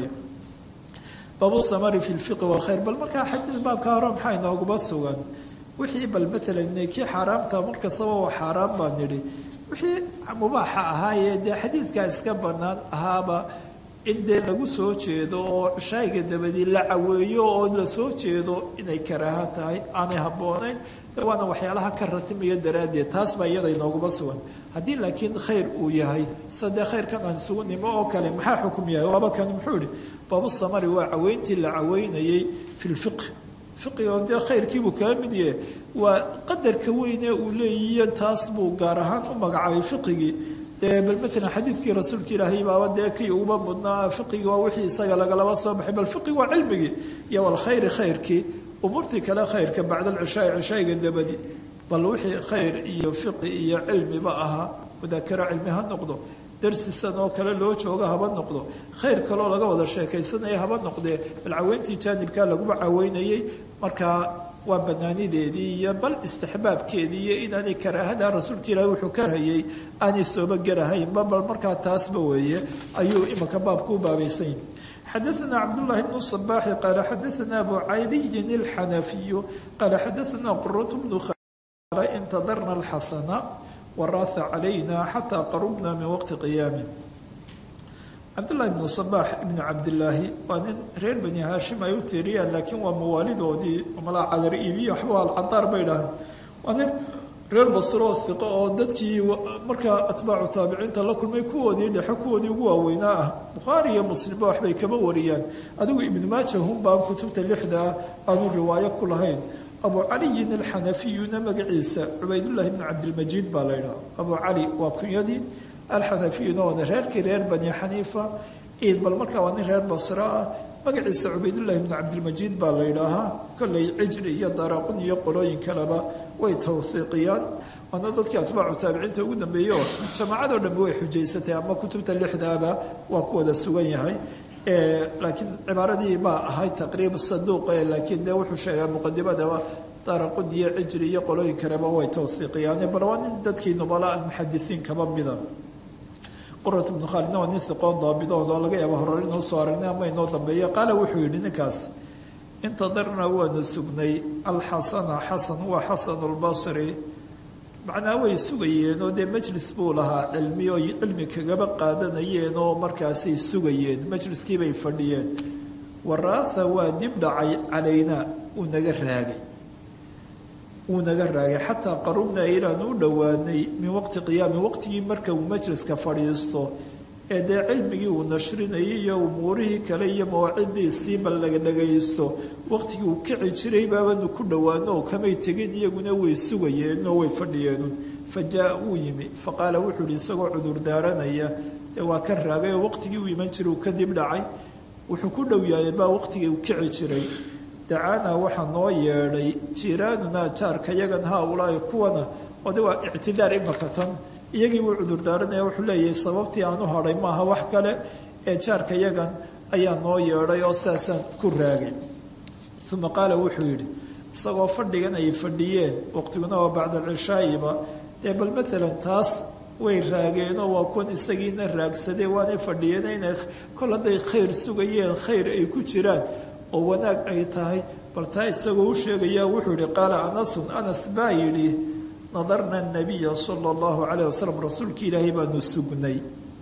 baabu samari fi lfiqi walkhayr bal markaa xadiid baabka hore maxaa inooguba sugan wixii bal maalan kii xaaraamta markastaba waa xaaraan baan nidhi wixii mubaaxa ahaayee dee xadiidkaa iska bannaan ahaaba in dee lagu soo jeedo oo cishaayiga dabadii la caweeyo oo la soo jeedo inay karaaha tahay aanay habboonayn waana waxyaalaha ka ratimaya daraaddeed taas baa iyada inooguma sugan haddii laakiin khayr uu yahay sida dee khayrkan aan isugu nimo oo kale maxaa xukum yahay waaba kan muxuu ihi baabu samari waa caweyntii la caweynayay fi lfiqh fiqiga dee khayrkiibuu kaga mid yahe waa qadarka weyne uu leeyihiyo taas buu gaar ahaan u magacaabay fiqigii dee bal maalan xadiidkii rasuulka ilaahay baaba dee kii uba mudnaa fiqigi waa wixii isaga lagalaba soo baxay bal fiqigi waa cilmigii iyo walkhayri khayrkii umuurtii kale khayrka bacda alcishaai cishaayiga dabadi bal wixii khayr iyo fiqi iyo cilmiba ahaa mudaakaro cilmi ha noqdo darsisan oo kale loo jooga haba noqdo khayr kaloo laga wada sheekaysanaya haba noqdee bal caweyntii jaanibkaa laguma caweynayay markaa waa banaanideedii iyo bal istixbaabkeedii iyo inaanay karaahada rasuulka ilaahi wuxuu karhayay aanay sooba gelahaynba bal markaa taasba weeye ayuu imaka baabku u baabaysan yahi xadaثna cabdالlahi bn صbaxi qaala xadaثna abu caliyin اlxanafiyu qaala xadaثna quraة bnu intadarna اlxasana waraasa calayna xataa qarubna min waqti qiyaami cabdullahi ibnu sabaax ibnu cabdilaahi waa nin reer bani haashim ay u tiiriyaan laakiin waa mawaalidoodii malaa cadar iibiyo waxba alcadaar bay dhaaheen waa nin reer basro hiqo oo dadkii markaa atbaacu taabiciinta la kulmay kuwoodii dhexe kuwoodii ugu waaweynaa ah bukhaari iyo muslimba waxbay kama wariyaan adigu ibnu maaja hunbaan kutubta lixdaa aanu riwaayo ku lahayn abu caliyin alxanafiyuna magaciisa cubaydullahi bnu cabdilmajiid baa la ydhaha abu cali waa kunyadii alxanafiyuna waana reerkii reer bani xaniifa iid bal markaa waa nin reer basro ah magaciisa cubaydullahi bnu cabdilmajiid baa la ydhaahaa kolley cijri iyo daraqun iyo qolooyin kaleba way tawhiiqiyaan waana dadkii atbaacu taabiciinta ugu dambeeyey oo jamaacadoo dhanbe way xujaysatay ama kutubta lixdaaba waa ku wada sugan yahay laakiin cibaaradii baa ahayd taqriib saduuq laakiin de wuxuu sheegaa muqadimadaba daraqun iyo cijri iyo qolooyin kaleba way tawhiiqiyaan bal waa nin dadkii nubala almuxadisiin kaba mida qurat ibnu khaalidna waa nin hiqoon daabidood oo laga yaaba horor inuu soo aragnay ama inoo dambeeya qaala wuxuu yidhi ninkaas intadarna waanu sugnay alxasana xasan waa xasanu lbasri macnaa way sugayeen oo dee majlis buu lahaa cilmi oo cilmi kagaba qaadanayeen oo markaasay sugayeen majliskiibay fadhiyeen waraatha waa dib dhacay calaynaa uu naga raagay wuu naga raagay xataa qarubnaa ilaanu u dhowaanay min waqti qiyaami waqtigii marka uu majliska fadhiisto ee dee cilmigii uu nashrinayay iyo umuurihii kale iyo mawaacidiisiiba laga dhagaysto waqtigii uu kici jiray baabanu ku dhowaano oo kamay tegin iyaguna way sugayeenoo way fadhiyeenun fa jaa uu yimi fa qaala wuxuu ihi isagoo cudur daaranaya dee waa ka raagay oo waqtigii uu iman jiray uu kadib dhacay wuxuu ku dhow yahay baa waqtigii uu kici jiray dacaanaa waxaa noo yeedhay jiiraanunaa jaarka yagan haa-ulaahi kuwana oo de waa ictidaar imaka tan iyagii buu cudur daaranaya wuxuu leeyahay sababtii aan u hadhay maaha wax kale ee jaarka yagan ayaa noo yeedhay oo saasaan ku raagay uma qaala wuxuu yidhi isagoo fadhigan ay fadhiyeen waqtiguna waa bacda alcishaa'iba dee bal maalan taas way raageenoo waa kuwan isagiina raagsadee waanay fadhiyeen inay kol hadday khayr sugayeen khayr ay ku jiraan oo wanaag ay tahay bal taa isagoo u sheegayaa wuxuu yihi qaala anasun anas baa yidhi nadarna nabiya sala allahu calayh wasalam rasuulka ilaahay baanu sugnay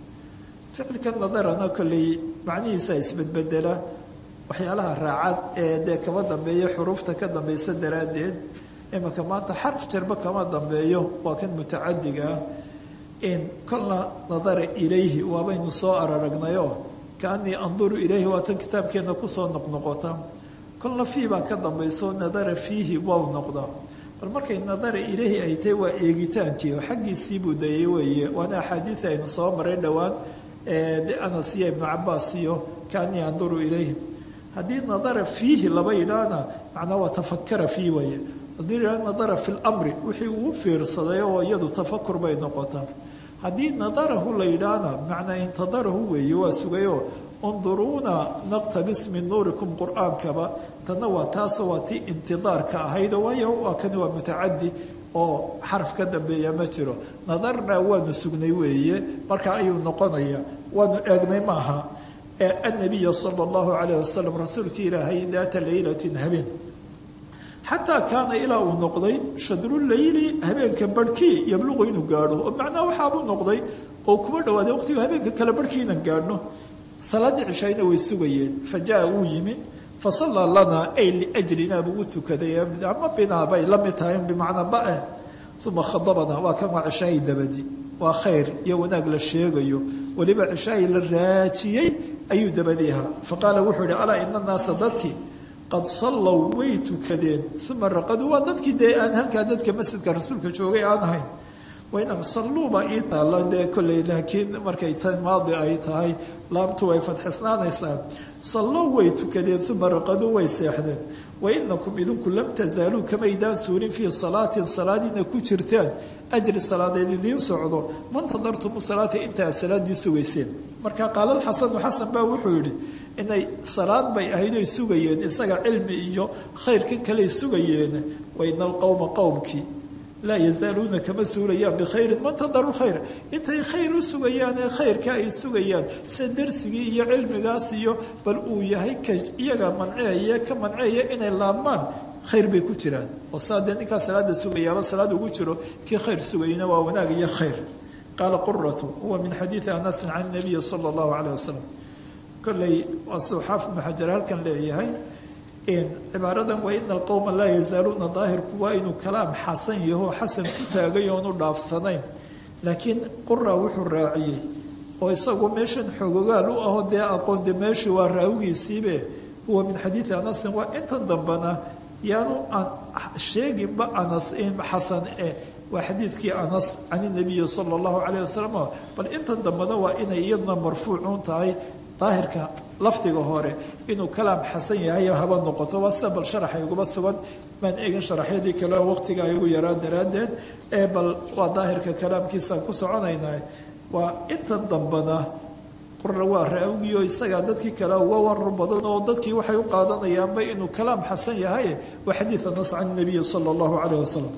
ficilka nadarana kolley macnihiisa isbedbedela waxyaalaha raacad ee dee kama dambeeya xuruufta ka dambaysa daraaddeed imanka maanta xarf jarba kama dambeeyo waa kan mutacadiga ah in kolna nadara ilayhi waabaynu soo araragnayoo kaanii anduru ilayhi waa tan kitaabkeenna kusoo noqnoqota kolna fii baa ka dambayso nadara fiihi wow noqda bal markay nadara ilayhi ay tahay waa eegitaankii oo xaggiisii buu dayay weeye waana axaadiida aynu soo maray dhowaan de anas iyo ibnu cabaas iyo kaanii anduru ilayhi haddii nadara fiihi laba yidhaahna macnaa waa tafakara fiih weeye haddii yidhahda nadara fi lmri wixii uu fiirsaday oo iyadu tafakur bay noqotaa haddii nadarahu la yidhaahna macnaa intadarahu weeye waa sugayoo unduruuna naqtabis min nuurikum qur-aankaba tanna waa taasoo waa tii intidaarka ahaydo waayo waa kani waa mutacadi oo xaraf ka dambeeya ma jiro nadarnaa waanu sugnay weeye marka ayuu noqonaya waanu eegnay maaha annabiya sala allahu calayh wasalam rasuulka ilaahay daata laylatin habeen xataa kaana ilaa uu noqday shadruleyli habeenka barhkii yabluqu inuu gaadho oo macnaha waxaabuu noqday oo kuma dhawaaday waqtigu habeenka kale barhkii inaan gaadhno salaaddii cishayna way sugayeen fa jaa wuu yimi fa sallaa lanaa ay liajlinaa buu u tukaday ama binaa bay la mid tahay bimacnaa ba-e uma khadabanaa waa kan waa cishaayi dabadi waa khayr iyo wanaag la sheegayo weliba cishaayi la raajiyey ayuu dabadi ahaa fa qaala wuxuu yihi alaa ina naasa dadkii qad sallow way tukadeen uma raqaduu waa dadkii dee aan halkaa dadka masjidka rasuulka joogay aan ahayn wain salluuba ii taalla dee kolley laakiin markay tan maadi ay tahay laamtu way fadxisnaanaysaa sallow way tukadeen uma raqaduu way seexdeen wainakum idinku lam tasaaluu kamaydaan suulin fii salaatin salaadiina ku jirtaan ajri salaadeed idiin socdo mantadartumu salaata intaa salaadii sugayseen marka qaala xasanu xasan baa wuxuu yidhi inay salaad bay ahayd oy sugayeen isaga cilmi iyo khayrkan kaley sugayeen waina alqowma qowmkii laa yazaaluuna kama suulayaan bikhayrin mantadaru khayr intay khayr u sugayaan ee khayrka ay sugayaan sida darsigii iyo cilmigaas iyo bal uu yahay ka iyaga manceeye ka manceeya inay laabmaan khayr bay ku jiraan oo saa dee ninkaa salaada sugayaaba salaad ugu jiro kii khayr sugayna waa wanaag iyo khayr qaala quratu huwa min xadiidi anasin can nabiyi sala allahu calayh wasalam kolley waa siduu xaafid ibnu xajar halkan leeyahay cibaaradan wa ina alqowma laa yazaaluuna daahirku waa inuu kalaam xasan yaho xasan ku taagay oonu dhaafsanayn laakiin qura wuxuu raaciyey oo isagu meeshan xoogogaal u aho dee aqoon de meeshii waa raawigiisiibe huwa min xadiidi anasin waa intan dambana yaanu aan sheeginba anas xasan eh waa xadiidkii anas can inabiyi sala allahu calayh wasalam bal intan dambana waa inay iyaduna marfuucuun tahay daahirka lafdiga hore inuu kalaam xasan yahay haba noqoto waa sida bal sharaxa iguba sugan maan eegin sharaxyadii kale oo waqtiga ay ugu yaraa daraaddeed ee bal waa daahirka kalaamkiisaan ku soconaynaa waa intan dambana qura waa raawgiyo isagaa dadkii kale uga warar badan oo dadkii waxay u qaadanayaanba inuu kalaam xasan yahay waa xadiid anas can nabiyi sala allahu calayh wasalam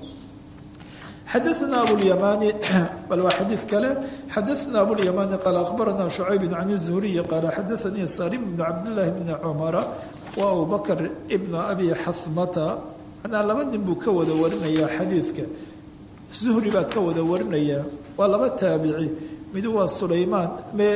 xadaثna abulymani bal waa xadiid kale xadaثna abulymani qaala akhbarana شhucayb can الzuhriyi qaala xadaثanii salim bn cabdالlahi bni cumara wa abu bakr bn abi xasmata manaa laba nin buu ka wada warinaya xadiidka zuhri baa ka wada warinaya waa laba taabici mid waa sulaymaan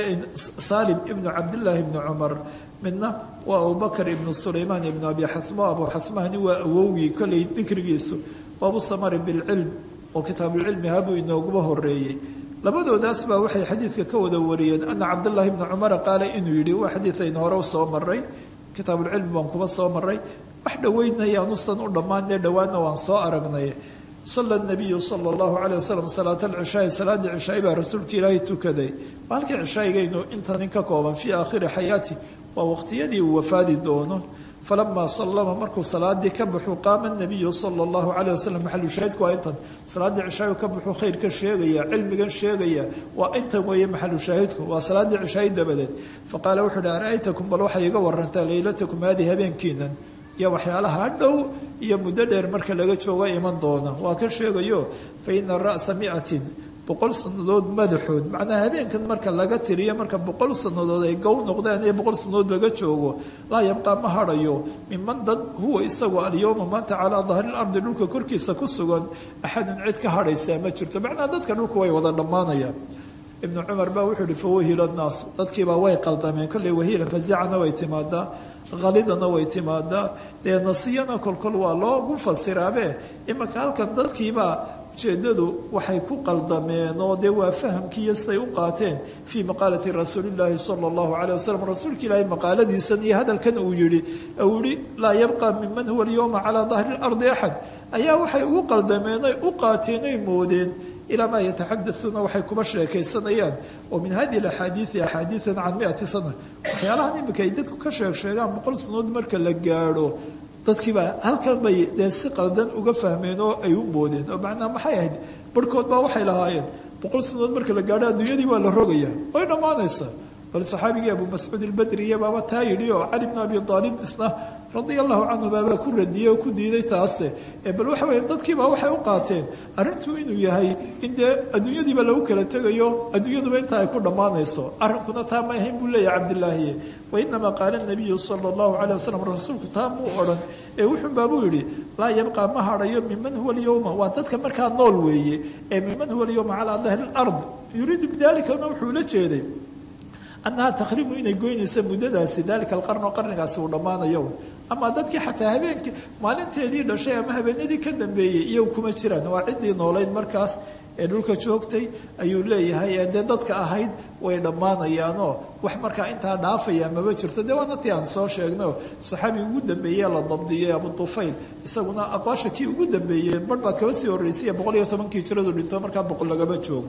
salim ibnu cabdillaahi ibni cumar midna waa abubakr ibnu sulaymaan ibnu abi xasmo abu xasmahni waa awowgii kolley dikrigiisu waabu samari bilcilm oo kitaabulcilmi habuu inooguba horeeyey labadoodaas baa waxay xadiidka ka wada wariyeen ana cabdullaahi ibni cumara qaala inuu yidhi waa xadiid aynu hore u soo maray kitaabulcilmi baan kuba soo maray wax dhoweynayaanusan u dhammaanee dhowaanna waan soo aragnay sala nabiyu sala allahu caleyh wasalam salaat alcishaai salaaddii cishaai baa rasuulka ilaahay tukaday waa halkii cishaa'igaynu intanin ka kooban fii aakhiri xayaati waa waqtiyadii uu wafaadi doono falamaa sallama markuu salaadii ka baxuu qaama nabiyu sala allahu caleyh wasalam maxalu shaahidku waa intan salaaddii cishaayu ka baxuu khayrka sheegaya cilmigan sheegaya waa intan weeye maxalu shaahidku waa salaaddii cishaayi dabadeed faqaala wuxuu uhi ara-aytakum bal waxay iga warantaa leylatakum haadii habeenkiinan iyo waxyaalaha dhow iyo muddo dheer marka laga joogo iman doona waa ka sheegayo fa ina ra'sa miatin boqol sannadood madaxood macnaha habeenkan marka laga tiriyo marka boqol sannadood ay gow noqdeen iyo boqol sannadood laga joogo laa yabqaa ma hadhayo miman dad huwa isagu alyowma maanta calaa dahri lardi dhulka korkiisa ku sugan axadun cid ka hadhaysaa ma jirto macnaha dadka dhulka way wada dhammaanayaan ibnu cumar baa wuxuu ihi fawahila naasu dadkiibaa way qaldameen kolley wahiila fazacana way timaadaa halidana way timaadaa dee nasiyana kolkol waa loogu fasiraabe imanka halkan dadkiibaa ujeedadu waxay ku qaldameen oo dee waa fahamkiiyo siday u qaateen fii maqaalati rasuulillaahi sala allahu caleyh wasalam rasuulka ilaahay maqaaladiisan iyo hadalkan uu yihi uu yihi laa yabqa miman huwa alyowma calaa dahri lardi axad ayaa waxay ugu qaldameen oy u qaateen oy moodeen ilaa maa yataxadauuna waxay kuba sheekaysanayaan oo min hadi axaadiii axaadiian can miati sana waxyaalahan imika ay dadku ka sheeg sheegaan boqol sanood marka la gaadho dadkiibaa halkan bay dee si qaldan uga fahmeen oo ay u moodeen oo macnaa maxay ahayd barhkood baa waxay lahaayeen boqol sanood marka la gaadho adduunyadii waa la rogaya way dhammaanaysaa bal saxaabigii abu mascuud ilbadriya baaba taa yidhi oo cali bn abi aalib isna radia allahu canhu baabaa ku radiyey oo ku diiday taase bal waxa weye dadkiiba waxay u qaateen arrintuu inuu yahay in dee adduunyadiiba lagu kala tegayo adduunyaduba intaa ay ku dhammaanayso arrinkuna taa ma ahayn buu leeyahay cabdilaahiye wainamaa qaala nabiyu sala allahu calay wasalam rasuulku taa muu odhan ee wuxuun baabuu yidhi laa yabqaa ma hadhayo miman huwa alyowma waa dadka markaa nool weeye ee miman huwa alyowma calaa dahri lard yuriidu bidalikana wuxuu la jeeday annahaa taqriibu inay goynaysa muddadaasi dalika alqarn oo qarnigaasi uu dhammaanayo ama dadkii xataa habeenkii maalinteedii dhashay ama habeenadii ka dambeeyey iyagu kuma jiraan waa ciddii noolayd markaas ee dhulka joogtay ayuu leeyahay ee dee dadka ahayd way dhammaanayaanoo wax markaa intaa dhaafaya maba jirto dee waana tii aan soo sheegno saxaabigi ugu dambeeye la dabdiyey abu tufayl isaguna aqwaasha kii ugu dambeeyey bar baa kaba sii horreysay boqol iyo tobankii jiradu dhinto markaa boqol lagaba joogo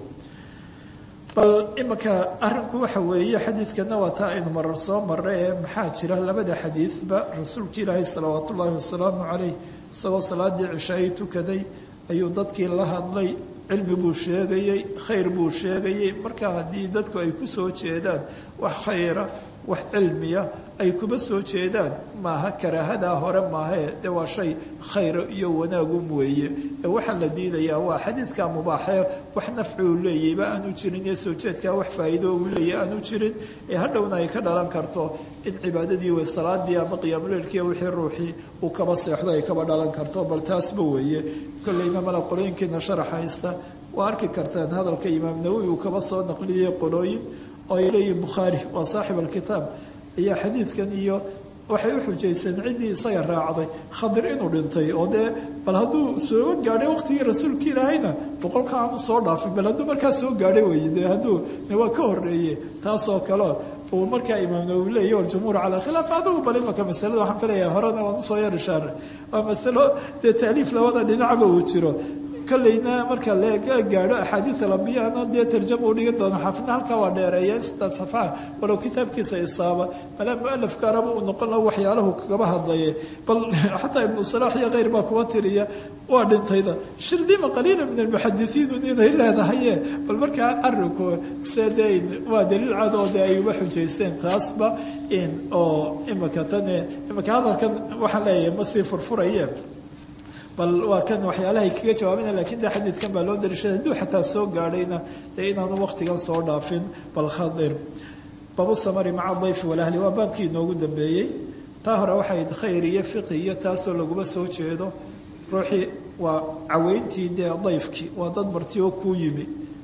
bal imanka arinku waxa weeye xadiidkana waa taa aynu marar soo marray ee maxaa jira labada xadiidba rasuulka ilaahay salawaat ullaahi wasalaamu caleyh isagoo salaadii cishaayay tukaday ayuu dadkii la hadlay cilmi buu sheegayey khayr buu sheegayey marka haddii dadku ay ku soo jeedaan wax khayra wax cilmiya ay kuba soo jeedaan maaha karaahadaa hore maahee dee waa shay khayra iyo wanaagum weeye ee waxaa la diidayaa waa xadiidka mubaaxee wax nafci uu leeyayba aanu jirin iyo soo jeedkaa wax faa'iido uu leeyahy aanu jirin ee hadhowna ay ka dhalan karto in cibaadadii wey salaadii ama qiyaamuleelkiiyo wixii ruuxii uu kaba seexdo ay kaba dhalan karto bal taasba weeye kollayna mala qolooyinkiina sharax haysta waa arki kartaan hadalka imaam nawowi uu kaba soo naqliyey qolooyin oo ay leeyihin bukhaari waa saaxib alkitaab ayaa xadiidkan iyo waxay u xujayseen ciddii isaga raacday khadir inuu dhintay oo dee bal hadduu sooga gaadhay waqtigii rasuulka ilaahayna boqolka aanu soo dhaafin bal hadduu markaa soo gaadhay wey dee hadduu waa ka horreeye taasoo kale uu markaa imaam nawowi leeyahy waljumhuur calaa khilaaf adigu bal imaka masalada waxaan filayaa horena waan usoo yar ishaare waa masalo dee taaliif labada dhinacba uu jiro kolleyna marka la gaadho axaadiid alambiyana dee tarjama u dhigan doona xaafidna halkaa waa dheereeya sidaad safxa walow kitaabkiisa isaaba malaa mualafka araba uu noqon laha waxyaalahu kagaba hadlaye bal xataa ibnu salaax iyo keyr baa kuwa tiriya waa dhintayda shirdima qaliila min almuxadisiin inay leedahaye bal markaa arinku sedeyn waa daliil cadoo de ay uba xujaysteen taasba oo imaka tane imaka hadalkan waxaan leeyahay ma sii furfuraye bal waa kan waxyaalahay kaga jawaabina lakiin de xadiidkan baa loo dariishaday hadduu xataa soo gaadhayna dee inaanu waqtigan soo dhaafin bal khadir babu samari maca dayfi walahli waa baabkii inoogu dambeeyey taa hore waxayd khayr iyo fiqi iyo taasoo laguma soo jeedo ruuxii waa caweyntii dee dayfkii waa dad marti oo kuu yimi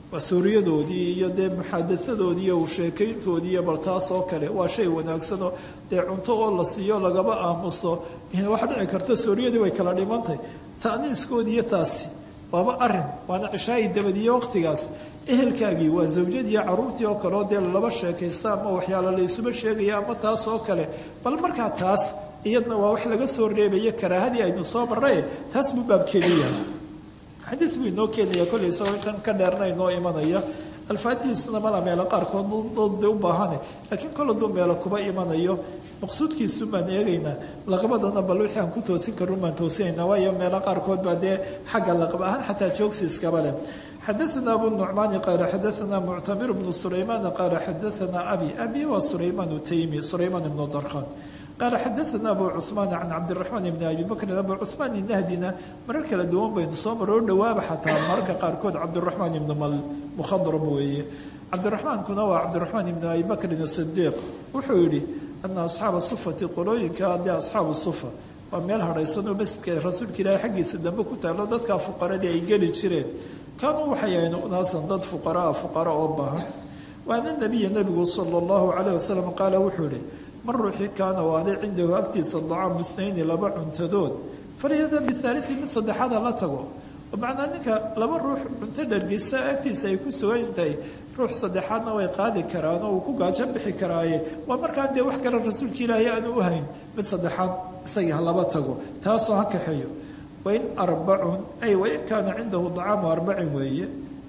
waa suuriyadoodii iyo dee muxaadaadoodii iyo sheekayntoodii iyo bal taas oo kale waa shay wanaagsanoo dee cunto oo la siiyo lagaba aamuso waxa dhici karta suuriyadii way kala dhimantay ta'niiskoodii iyo taasi waaba arin waana cishaayi dabadiye waqtigaas ehelkaagii waa zawjadiiyo caruurtii oo kale oo dee laba sheekaysta ama waxyaalo la isuba sheegaya ama taas oo kale bal markaa taas iyadna waa wax laga soo reebaya karaahadii aynu soo marray taas buu baabkeedu yahay xadiid buu inoo keenaya kollay isagoo intan ka dheerna inoo imanaya alfaadihiisuna mala meelo qaarkood dade u baahane laakiin kol hadduu meelo kuba imanayo maqsuudkiisu baan eegaynaa laqbadana bal wixii aan ku toosin karun baan toosinaynaa waayo meelo qaarkood baa dee xagga laqab ahaan xataa joogsi iskaba leh xadaثna abu nucmaani qaala xadaثna muctamir bnu sulaymaan qaala xadaثna abi abi waa sulaymaan taymi sulaymaan ibnu darkhan qaala xadaثna abu cuثmaan can cabdiraxmaan ibni abi bakrin abu cuثmaan inahdina marar kala duwan baynu soo maroo dhawaaba xataa mararka qaarkood cabdiraxmaan ibnu mal mukhadram weeye cabdiraxmaankuna waa cabdiraxmaan ibni abi bakrin sidiiq wuxuu yidhi ana asxaaba sufati qolooyinka dee asxaabu sufa waa meel hadhaysanoo masjidka rasuulka ilaahay xaggiisa dambe ku taalo dadkaa fuqaradii ay geli jireen kaanuu waxay ahayn unaasan dad fuqaraa fuqara oo baahan waana nabiya nebigu sala allahu calayh wasalam qaala wuxuu yihi man ruuxii kaana waaday cindahu agtiisa dacaamu snayni laba cuntadood falyada bihaaliثi mid saddexaada la tago macnaa ninka laba ruux cunto dhargeysa agtiisa ay ku sugan tahay ruux saddexaadna way qaadi karaan oo uu ku gaajo bixi karaaye waa markaan dee wax kale rasuulka ilaahay aanu u hayn mid saddexaad isagii ha laba tago taasoo ha kaxeeyo wain arbacun ay wain kaana cindahu dacaamu arbacin weeye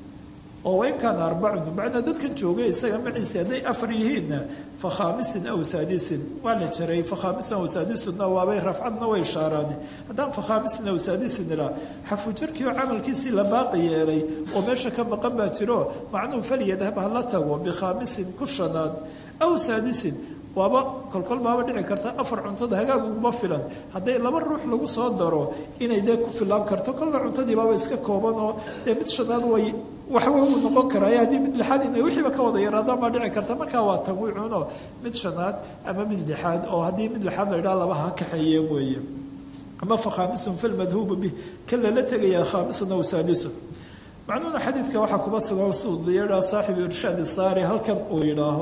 oo wain kaana arbacun macnaa dadkan joogay isaga maciise hadday afar yihiinna fa khaamisin aw saadisin waa la jaray fa khaamisin aw saadisunna waabay rafcadna way shaaraane haddaan fa khaamisin aw saadisin ilaa xarfujarkii oo camalkiisii la baaqi yeelay oo meesha ka maqan baa jiro macnuhu falyadhab ha la tago bikhaamisin ku shanaad aw saadisin waaba kolkol baaba dhici karta afar cuntada hagaag uguma filan hadday laba ruux lagu soo daro inay dee ku filaan karto kolla cuntadii baaba iska kooban oo dee mid shanaad way waxwa uu noqon karaa haddii mid lixaad inay wixiiba ka wada yaraadaan baa dhici karta markaa waa tanwiicuno mid shanaad ama mid lixaad oo haddii mid lixaad la idhaha laba ha kaxeeyeen weeye ama fa khaamisun falmadhuubu bih kan lala tegayaa khaamisun aw saadisun macnuhuna xadiidka waxaa kuba sugan siduu yidhaha saaxibu irshaad saari halkan uu yidhaaho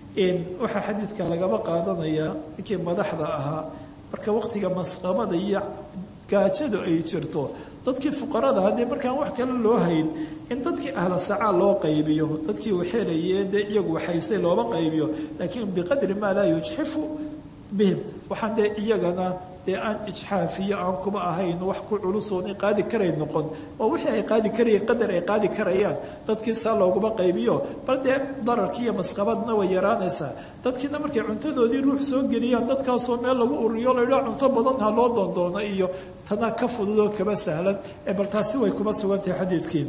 waxaa xadiidka lagaba qaadanayaa ninkii madaxda ahaa marka waqtiga masqabada iyo gaajadu ay jirto dadkii fuqarada haddii markaan wax kale loo hayn in dadkii ahla sacaa loo qaybiyo dadkii waxeelaye dee iyagu waxaysay looba qaybiyo laakiin biqadri maa laa yujxifu bihim waxaan dee iyagana dee aan ijxaafiyo aan kuba ahayn wax ku culusoonay qaadi karay noqon oo wixii ay qaadi karayeen qadar ay qaadi karayaan dadkii saa looguma qaybiyo bal dee dararkii iyo masqabadna way yaraanaysaa dadkiina markay cuntadoodii ruux soo geliyaan dadkaasoo meel lagu uriyo laydhaa cunto badan ha loo doondoono iyo tana ka fududoo kaba sahlan ee bal taasi way kuba sugantahay xadiidkii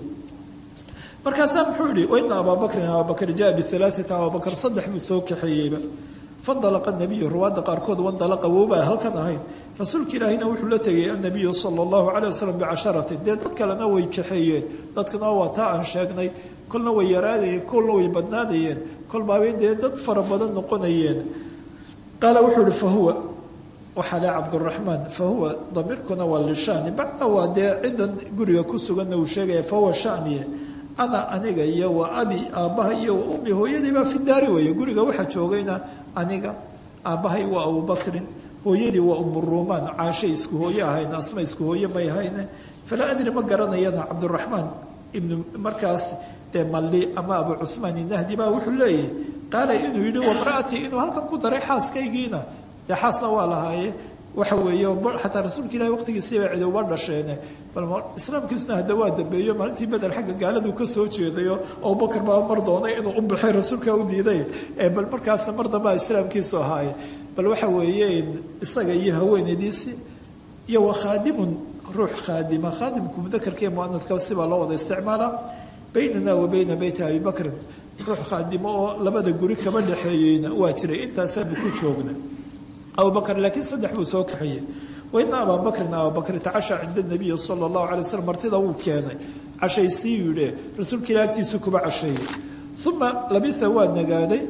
markaasaa muxuu yihi waina abaabakrin abaabakr jaa bialaaata abaabakr saddex buu soo kaxeeyeyba fandalaqa nabiyu ruwaadda qaarkood wandalaqa woobaa halkan ahayn rasuulka ilaahina wuxuu la tegay annabiyu sala allahu calayh wasalam bicasharatin dee dad kalena way kaxeeyeen dadkana waa taa aan sheegnay kolna way yaraadayeen kolna way badnaadayeen kolbaabay dee dad fara badan noqonayeen qaala wuxuu ihi fahuwa waxaa le cabduraxmaan fahuwa damiirkuna waa lishani bacda waa dee ciddan guriga ku suganna uu sheegaya fahuwa shaniye ana aniga iyo waa abi aabbaha iyo waa ummi hooyadii baa fi daari weeye guriga waxaa joogayna aniga aabbahay waa abubakrin hooyadii waa umuruumaan caashay isku hooye ahayn asma isku hooye may hayne falaa adri ma garanayana cabduraxmaan ibnu markaas dee malli ama abu cuhmaan inahdi baa wuxuu leeyahy qaala inuu yidhi wamra'atii inuu halkan ku daray xaaskaygiina dee xaasna waa lahaaye waxa weeye xataa rasuulka ilahi waqtigiisiiba cid uba dhasheene bal islaamkiisuna hadda waa dambeeyo maalintii beder xagga gaaladu ka soo jeedayo abubakar baa mar doonay inuu u baxay rasuulka u diiday bal markaas mar dambaa islaamkiisu ahaaye bal waxa weeye isaga iyo haweenaydiisii iyo wa khaadimun ruux khaadima khaadimku mudakarkiiyo muanadka sibaa loo wada isticmaalaa baynana wa bayna beyti abi bakrin ruux khaadimo oo labada guri kaba dhexeeyeyna waa jiray intaasaanu ku joogna abubakr laakiin saddex buu soo kaxeeyey waina abaa bakrin abubakri tacasha cinda nabiyi sala allahu alay waslm martida wuu keenay cashaysii yidhe rasuulka ila agtiisa kuba casheeyey uma labitha waa nagaaday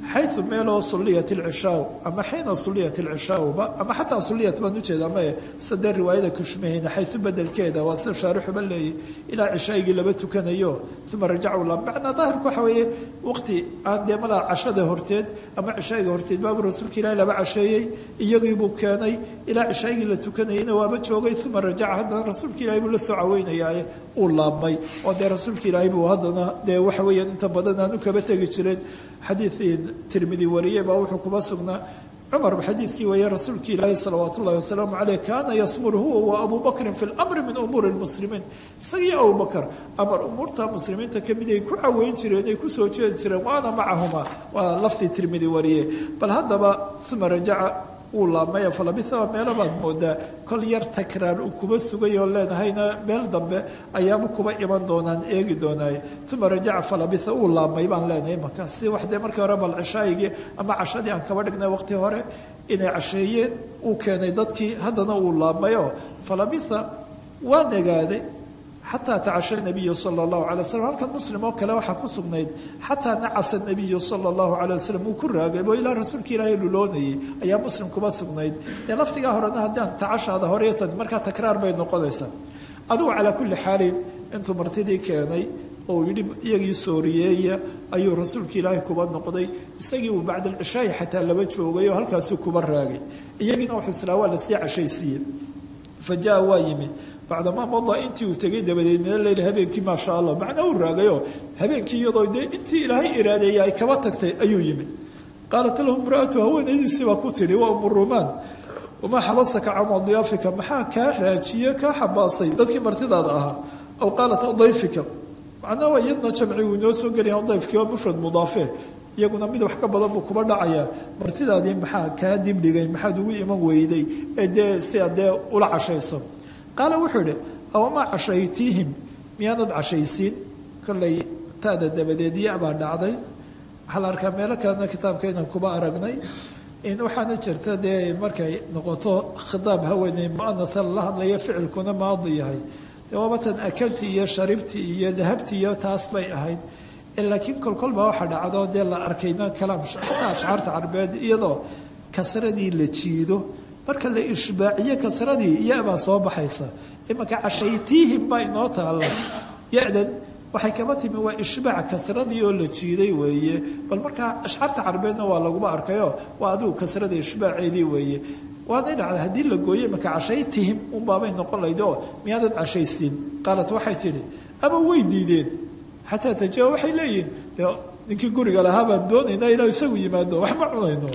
xayu meeloo sulliyat ilcishaa ama xiina sulliyat ilcishaauba ama xataa sulliyat baan ujeeda ama sadee riwaayada kushmahayna xayu bedelkeeda waa sida shaarixuba leeyay ilaa cishaagii laba tukanayo uma rajacu la macnaa daahirku waxa weeye waqti aan dee malaa cashada horteed ama cishaayiga horteed baabuu rasuulka ilaahi laba casheeyey iyagiibuu keenay ilaa cishaagii la tukanayeyna waaba joogay uma rajaca haddana rasuulka ilahi buu la soo caweynayaaye uu laabmay oo dee rasuulka ilaahi buu haddana dee waxa weeyaan inta badan aanu kaba tegi jireen xadiidii tirmidi wariyey baa wuxuu kuba sugnaa cumar xadiidkii weeye rasuulka ilaahi salawaat ullahi wasalaamu caleyh kaana yasmur huwa wa abu bakrin fi lamri min umuuri lmuslimiin isagii abubakar amar umuurta muslimiinta kamid ay ku caweyn jireen ay kusoo jeedi jireen waana macahuma waa laftii tirmidi wariye bal haddaba uma rajaca uu laabmaya falabisaba meelo baad moodaa kol yar takraar uu kuba sugay oo leenahayna meel dambe ayaaba kuba iman doonaan eegi doonaaye uma rajaca falabisa uu laabmay baan leenahay marka si wax dee markii hore bal cishaayigii ama cashadii aan kaba dhignay waqti hore inay casheeyeen uu keenay dadkii haddana uu laabmayoo falabisa waa negaaday xataa tacasha nabiyu sala allahu calay waslm halkan muslim oo kale waxaa ku sugnayd xataa nacasa nabiyu sala allahu calay wasalam uu ku raagay oo ilaa rasuulka ilaahay luloonayay ayaa muslim kuba sugnayd dee lafdigaa horena haddaan tacashaada horeetan markaa takraar bay noqonaysaa adugu calaa kulli xaalin intuu martidii keenay oo yidhi iyagii sooriyeeya ayuu rasuulka ilaahay kuba noqday isagii uu bacda alcishaayi xataa laba joogay oo halkaasuu kuba raagay iyagiina wuxuu islaa waa lasii cashaysiiyey fa jaa waa yimi bacdamaa mada intii uu tegay dabadeed mina leyl habeenkii maasha allah macnaa uu raagayoo habeenkii iyadoo dee intii ilaahay iraadeeyay ay kaba tagtay ayuu yimi qaalat lahu imraatu haweenaydiisii baa ku tidhi waa umu rumaan wamaa xabasaka can adyaafika maxaa kaa raajiye kaa xabaasay dadkii martidaada ahaa aw qaalat dayfika macnaa waa iyadna jamci uu inoo soo gelaya dayfkii oo mufrad mudaafe iyaguna mid wax ka badan buu kuba dhacayaa martidaadii maxaa kaa dibdhigay maxaad ugu iman weyday ee dee si aad dee ula cashayso qaala wuxuu idhi awamaa cashaytiihim miyaanad cashaysiin kollay taada dabadeed ya-baa dhacday waxaa la arkaa meelo kalena kitaabka inaan kuba aragnay in waxaana jirta dee markay noqoto khitaab haweeney muanatha la hadlaya ficilkuna maadi yahay dee waabatan akaltii iyo sharibtii iyo dahabtii iyo taas bay ahayd laakiin kolkolbaa waxaa dhacdo dee la arkayna kalaam xataa ashcaarta carbeed iyadoo kasradii la jiido marka la ishbaaciyo kasradii ya-baa soo baxaysa imanka cashaytiihim baa inoo taalla ya-dan waxay kaba timi waa ishbaac kasradii oo la jiiday weeye bal markaa ashcaarta carbeedna waa laguma arkayo waa adigu kasrada ishbaaceedii weeye waanay dhacday haddii la gooyo imanka cashaytihim unbaabay noqon layd oo miyaadan cashaysiin qaalat waxay tidhi ama way diideen xataa taja waxay leeyihin de ninkii guriga lahaa baan doonaynaa ilaa isagu yimaado wax ma cunayno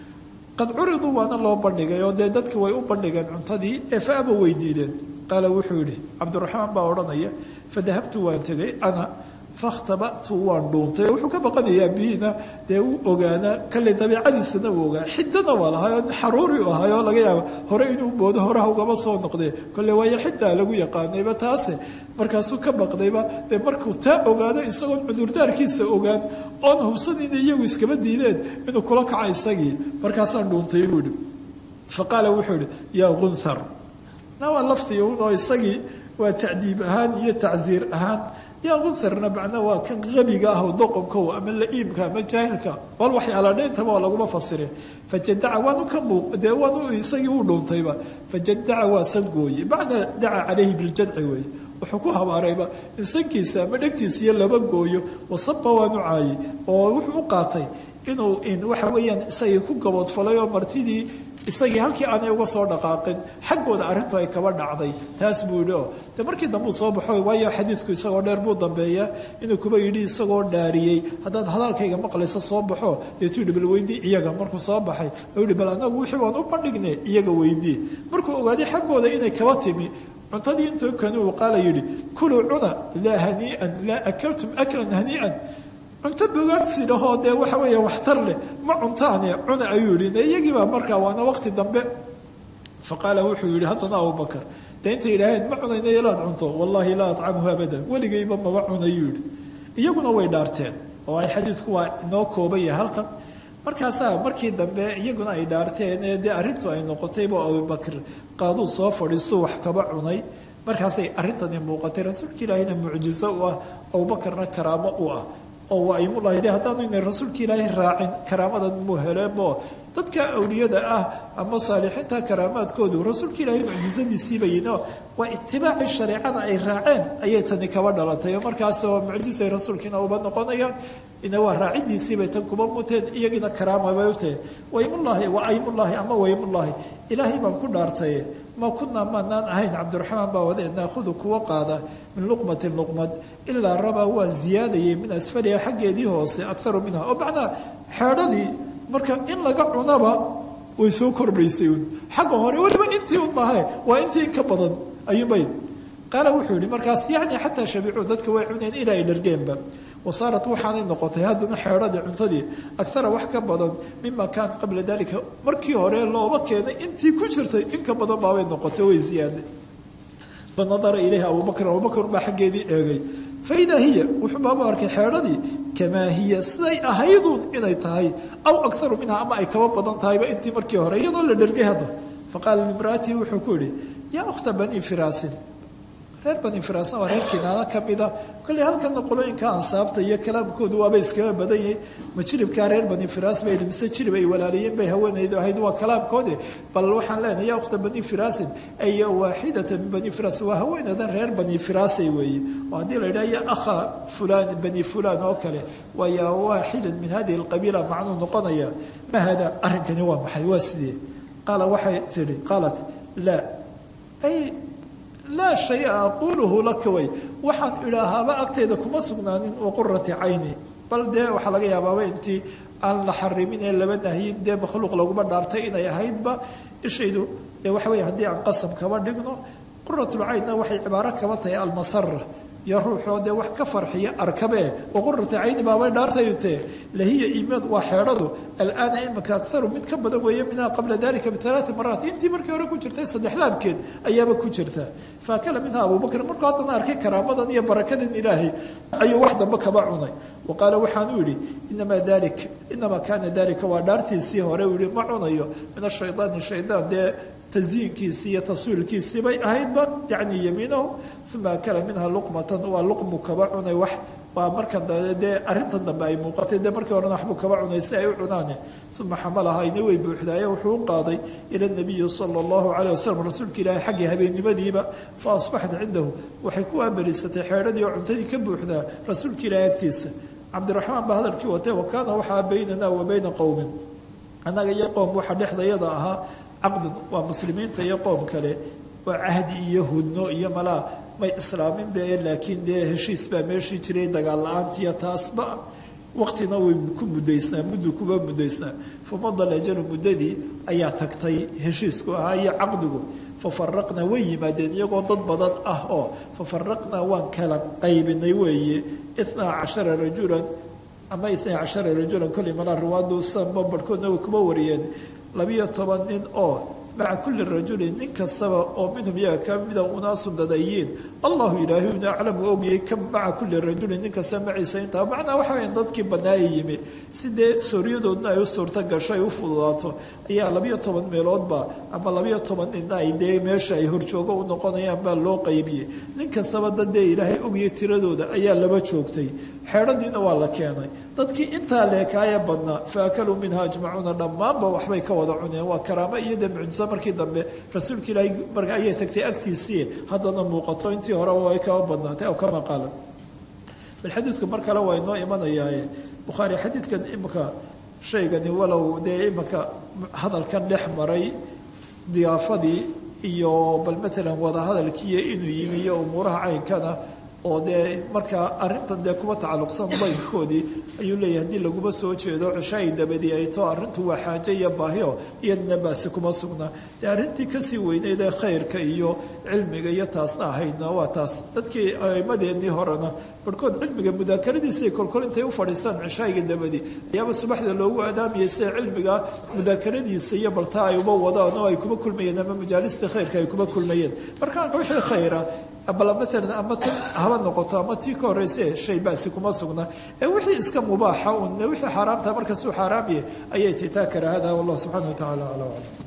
qad curiduu waana loo bandhigay oo dee dadki way u bandhigeen cuntadii ee fa aba way diideen qaala wuxuu yidhi cabdiraxmaan baa odhanaya fadahabtu waan tegay ana fakhtabatu waan dhuuntay wuxuu ka baqanayaa bihiina dee uu ogaanaa kale dabiicadiisana uu ogaa xidana waa lahay oo xaruuri u ahay oo laga yaaba hore inuu boodo horaha ugama soo noqdee kole waayo xidaa lagu yaqaanayba taase markaasuu ka baqdayba dee markuu taa ogaado isagoon cudurdaarkiisa ogaan oon hubsan inay iyagu iskaba diideen inuu kula kaco isagii markaasaan dhuuntay buu ihi fa qaala wuxuu ihi yaa gunthar na waa lafdi un oo isagii waa tacdiib ahaan iyo tacsiir ahaan yaa gunharna macna waa kan qabiga ah oo doqonkow ama la-iibka ama jaahilka bal waxyaala dhintaba waa laguma fasire fajadaca waanu ka muuq dee waanu isagii u dhuuntayba fajadaca waa san gooye macnaa daca calayhi biljadci weeye wuxuu ku habaarayba in sankiisa ama dhegtiisa iyo laba gooyo wasaba waanu caayey oo wuxuu u qaatay inuu in waxa weeyaan isagii ku gaboodfalay oo martidii isagii halkii aanay uga soo dhaqaaqin xaggooda arrintu ay kaba dhacday taas buu yidhi oo de markii dambe uu soo baxo waayo xadiidku isagoo dheer buu dambeeyaa inuu kuba yidhi isagoo dhaariyey haddaad hadalkayga maqlaysa soo baxo deetuu yidhi bal weydii iyaga markuu soo baxay oo yidhi bal anagu wixii waan u bandhignay iyaga weydii markuu ogaaday xaggooda inay kaba timi cuntadii intuu kani uu qaala yidhi kuluu cuna laa hanii'an laa akaltum aklan hanii'an cunto bogaagsidhahoo dee waxa weeya waxtar leh ma cuntaane cuna ayuu yihi iyagiibaa markaa waana waqti dambe fa qaala wuxuu yihi haddana abubakar dee intay yidhaaheen ma cunayna ilaad cunto wallaahi laa atcamhu abadan weligayba maba cunayuu yihi iyaguna way dhaarteen oo ay xadiidku waa inoo kooban yahay halkan markaasaa markii dambe iyaguna ay dhaarteen ee dee arrintu ay noqotayba abubakr qaaduu soo fadhiisuu wax kaba cunay markaasay arrintani muuqatay rasuulka ilaahina mucjizo u ah abubakarna karaamo u ah oo waa aimulahi de haddaanu inay rasuulka ilaahay raacin karaamadan muu heleenbo dadka awliyada ah ama saalixiinta karaamaadkoodu rasuulka ilaahay mucjizadiisiibayino waa itibaaci shareecada ay raaceen ayay tani kaba dhalatay oo markaasoo mucjizay rasuulkiina uba noqonayaan ina waa raacidiisiibay tan kuba muteen iyagiina karaama bay u tahay waymullaahi waa aymullaahi ama waymullaahi ilaahay baan ku dhaartaye ma kunaa maanaan ahayn cabdiraxmaan baa wade naahudu kuwa qaada min luqmatin luqmad ilaa rabaa waa ziyaadayay min asfaliha xaggeedii hoose akaru minha oo macnaa xeedhadii marka in laga cunaba way soo kordhaysay un xagga hore weliba intii un maahe waa intii in ka badan ayuunbay qaala wuxuu yihi markaas yacni xataa shabicuu dadka way cuneen ilaa ay dhargeenba wasaarat waxaanay noqotay haddana xeedhadii cuntadii agara wax ka badan mima kaan qabla dalika markii hore looba keenay intii ku jirtay in ka badan baabay noqotay way ziyaaday fanadara ilayha abubakr abubakr baa xaggeedii eegay faidaa hiya wuxuu baabu arkay xeedhadii kamaa hiya siday ahayduun inay tahay aw akaru minha ama ay kaba badan tahayba intii markii hore iyadoo la dhergay hadda faqaala limraatii wuxuu ku yihi yaa ukhta bani firaasin reer bani firaasna waa reer kinaana ka mida kolley halkana qolooyinka ansaabta iyo kalaamkoodu waaba iskaga badan yahay ma jiribkaa reer bani firaas bay mise jirib ay walaaliyeen bay haweenaydu ahayd waa kalaamkoodi bal waxaan leenahay ya ukhta bani firaasin ay waaxidata min bani firaas waa haweenadan reer bani firaasay weeye oo haddii la yidhaha ya akha fulan bani fulan oo kale waa yaa waaxidan min hadihi alqabiila macnuu noqonaya ma hada arrinkani waa maxay waa sidee qaala waxay tihi qaalat laa ay laa shaya aquuluhu laka way waxaan idhaahaaba agtayda kuma sugnaanin wa qurati cayni bal dee waxaa laga yaabaaba intii aan la xarimin ee laba nahyin dee makhluuq laguma dhaartay inay ahaydba ishaydu dee waxa wey haddii aan qasam kaba dhigno quratulcaynna waxay cibaaro kaba tahay almasara iyo ruuxoo dee wax ka farxiya arkabee waqurata cayni baabay dhaartayutee lahiya imaad waa xeedhadu alaana imika akaru mid ka badan weeye minha qabla dalika bialaai maraat intii markii hore ku jirtay saddex laabkeed ayaaba ku jirta faakala minha abubakr markuu haddana arkay karaamadan iyo barakadan ilaahay ayuu wax dambe kaba cunay wa qaala waxaan u yidhi inamaa dalik inamaa kaana dalika waa dhaartiisii hore uu yihi ma cunayo min ashaydaani shaydaan dee taziinkiisii iyo taswiilkiisii bay ahaydba yacni yamiinahu uma akala minha luqmatan waa luqmu kaba cunay wax waa marka dee arrintan dambe ay muuqatay dee markii horena waxbuu kaba cunay si ay u cunaane uma xamalahayna way buuxdaaye wuxuu u qaaday ila nabiyi sala allahu calayh wasalam rasuulka ilaahay xaggii habeennimadiiba fa asbaxat cindahu waxay ku aamariisatay xeedhadii oo cuntadii ka buuxdaa rasuulka ilaahay agtiisa cabdiraxmaan baa hadalkii watay wa kaana waxaa baynana wa bayna qowmin annaga iyo qowm waxa dhexdayada ahaa caqdun waa muslimiinta iyo qoom kale waa cahdi iyo hudno iyo malaa may islaamin be laakiin dee heshiis baa meeshii jiray dagaal la-aantiiyo taasba waqtina way ku muddaysnaa muddu kuba muddaysnaa famadal ajalu muddadii ayaa tagtay heshiisku ahaa iyo caqdigu fafaraqnaa way yimaadeen iyagoo dad badan ah oo fafaraqnaa waan kala qaybinay weeye itnaa cashara rajulan ama itnaa cashara rajulan kolley malaa riwaadu sanba barhkoodna way kuba wariyeen labiyo toban nin oo maca kulli rajulin nin kastaba oo minhum iyaga ka mida unaasu dadayiin allahu ilaahiyuna aclamu ogayay ka maca kulli rajulin nin kasta maciisa intaa macnaa waxa weya dadkii banaaya yimi si dee sooryadoodna ay u suurto gasho ay u fududaato ayaa labiyo toban meeloodba ama labiyo toban ninna ay dee meesha ay horjoogo u noqonayaan baa loo qaybiyey nin kastaba dad dee ilaahay ogayay tiradooda ayaa laba joogtay xeedhadiina waa la keenay dadkii intaa leekaaya badnaa fa akaluu minha ajmacuuna dhammaanba waxbay ka wada cuneen waa karaamo iyo dee mucjiso markii dambe rasuulka ilaahay marka ayay tagtay agtiisii haddana muuqato intii horeba ay kaba badnaatay aw kama qaalan bal xadiidku mar kale waa inoo imanayaaye bukhaari xadiidkan imika shaygani walow dee imika hadalkan dhex maray diyaafadii iyo bal matalan wadahadalkiiyo inuu yimi iyo umuuraha caynkana oo dee markaa arrintan dee kuba tacalluqsan dayfkoodii ayuu leeyahay haddii laguma soo jeedo ceshaai dabadii ay too arrintu waa xaajo iyo baahio iyadna baasi kuma sugna dee arrintii kasii weyneyd ee khayrka iyo cilmiga iyo taasna ahaydna waa taas dadkii aimadeennii horena barhkood cilmiga mudaakaradiisay kolkol intay u fadhiistaan ceshaa'iga dabadii ayaaba subaxda loogu aadaamayay sida cilmiga mudaakaradiisa iyo baltaa ay uba wadaan oo ay kuma kulmayeen ama majaalistii khayrka ay kuma kulmayeen markaanka wixii khayra bal matalan ama tan haba noqoto ama tii ka horreyse shay baasi kuma sugna ee wixii iska mubaaxa un wixii xaaraamta markasuu xaaraam yahay ayay titaa karaahada wallah subxana wa tacala ala aclam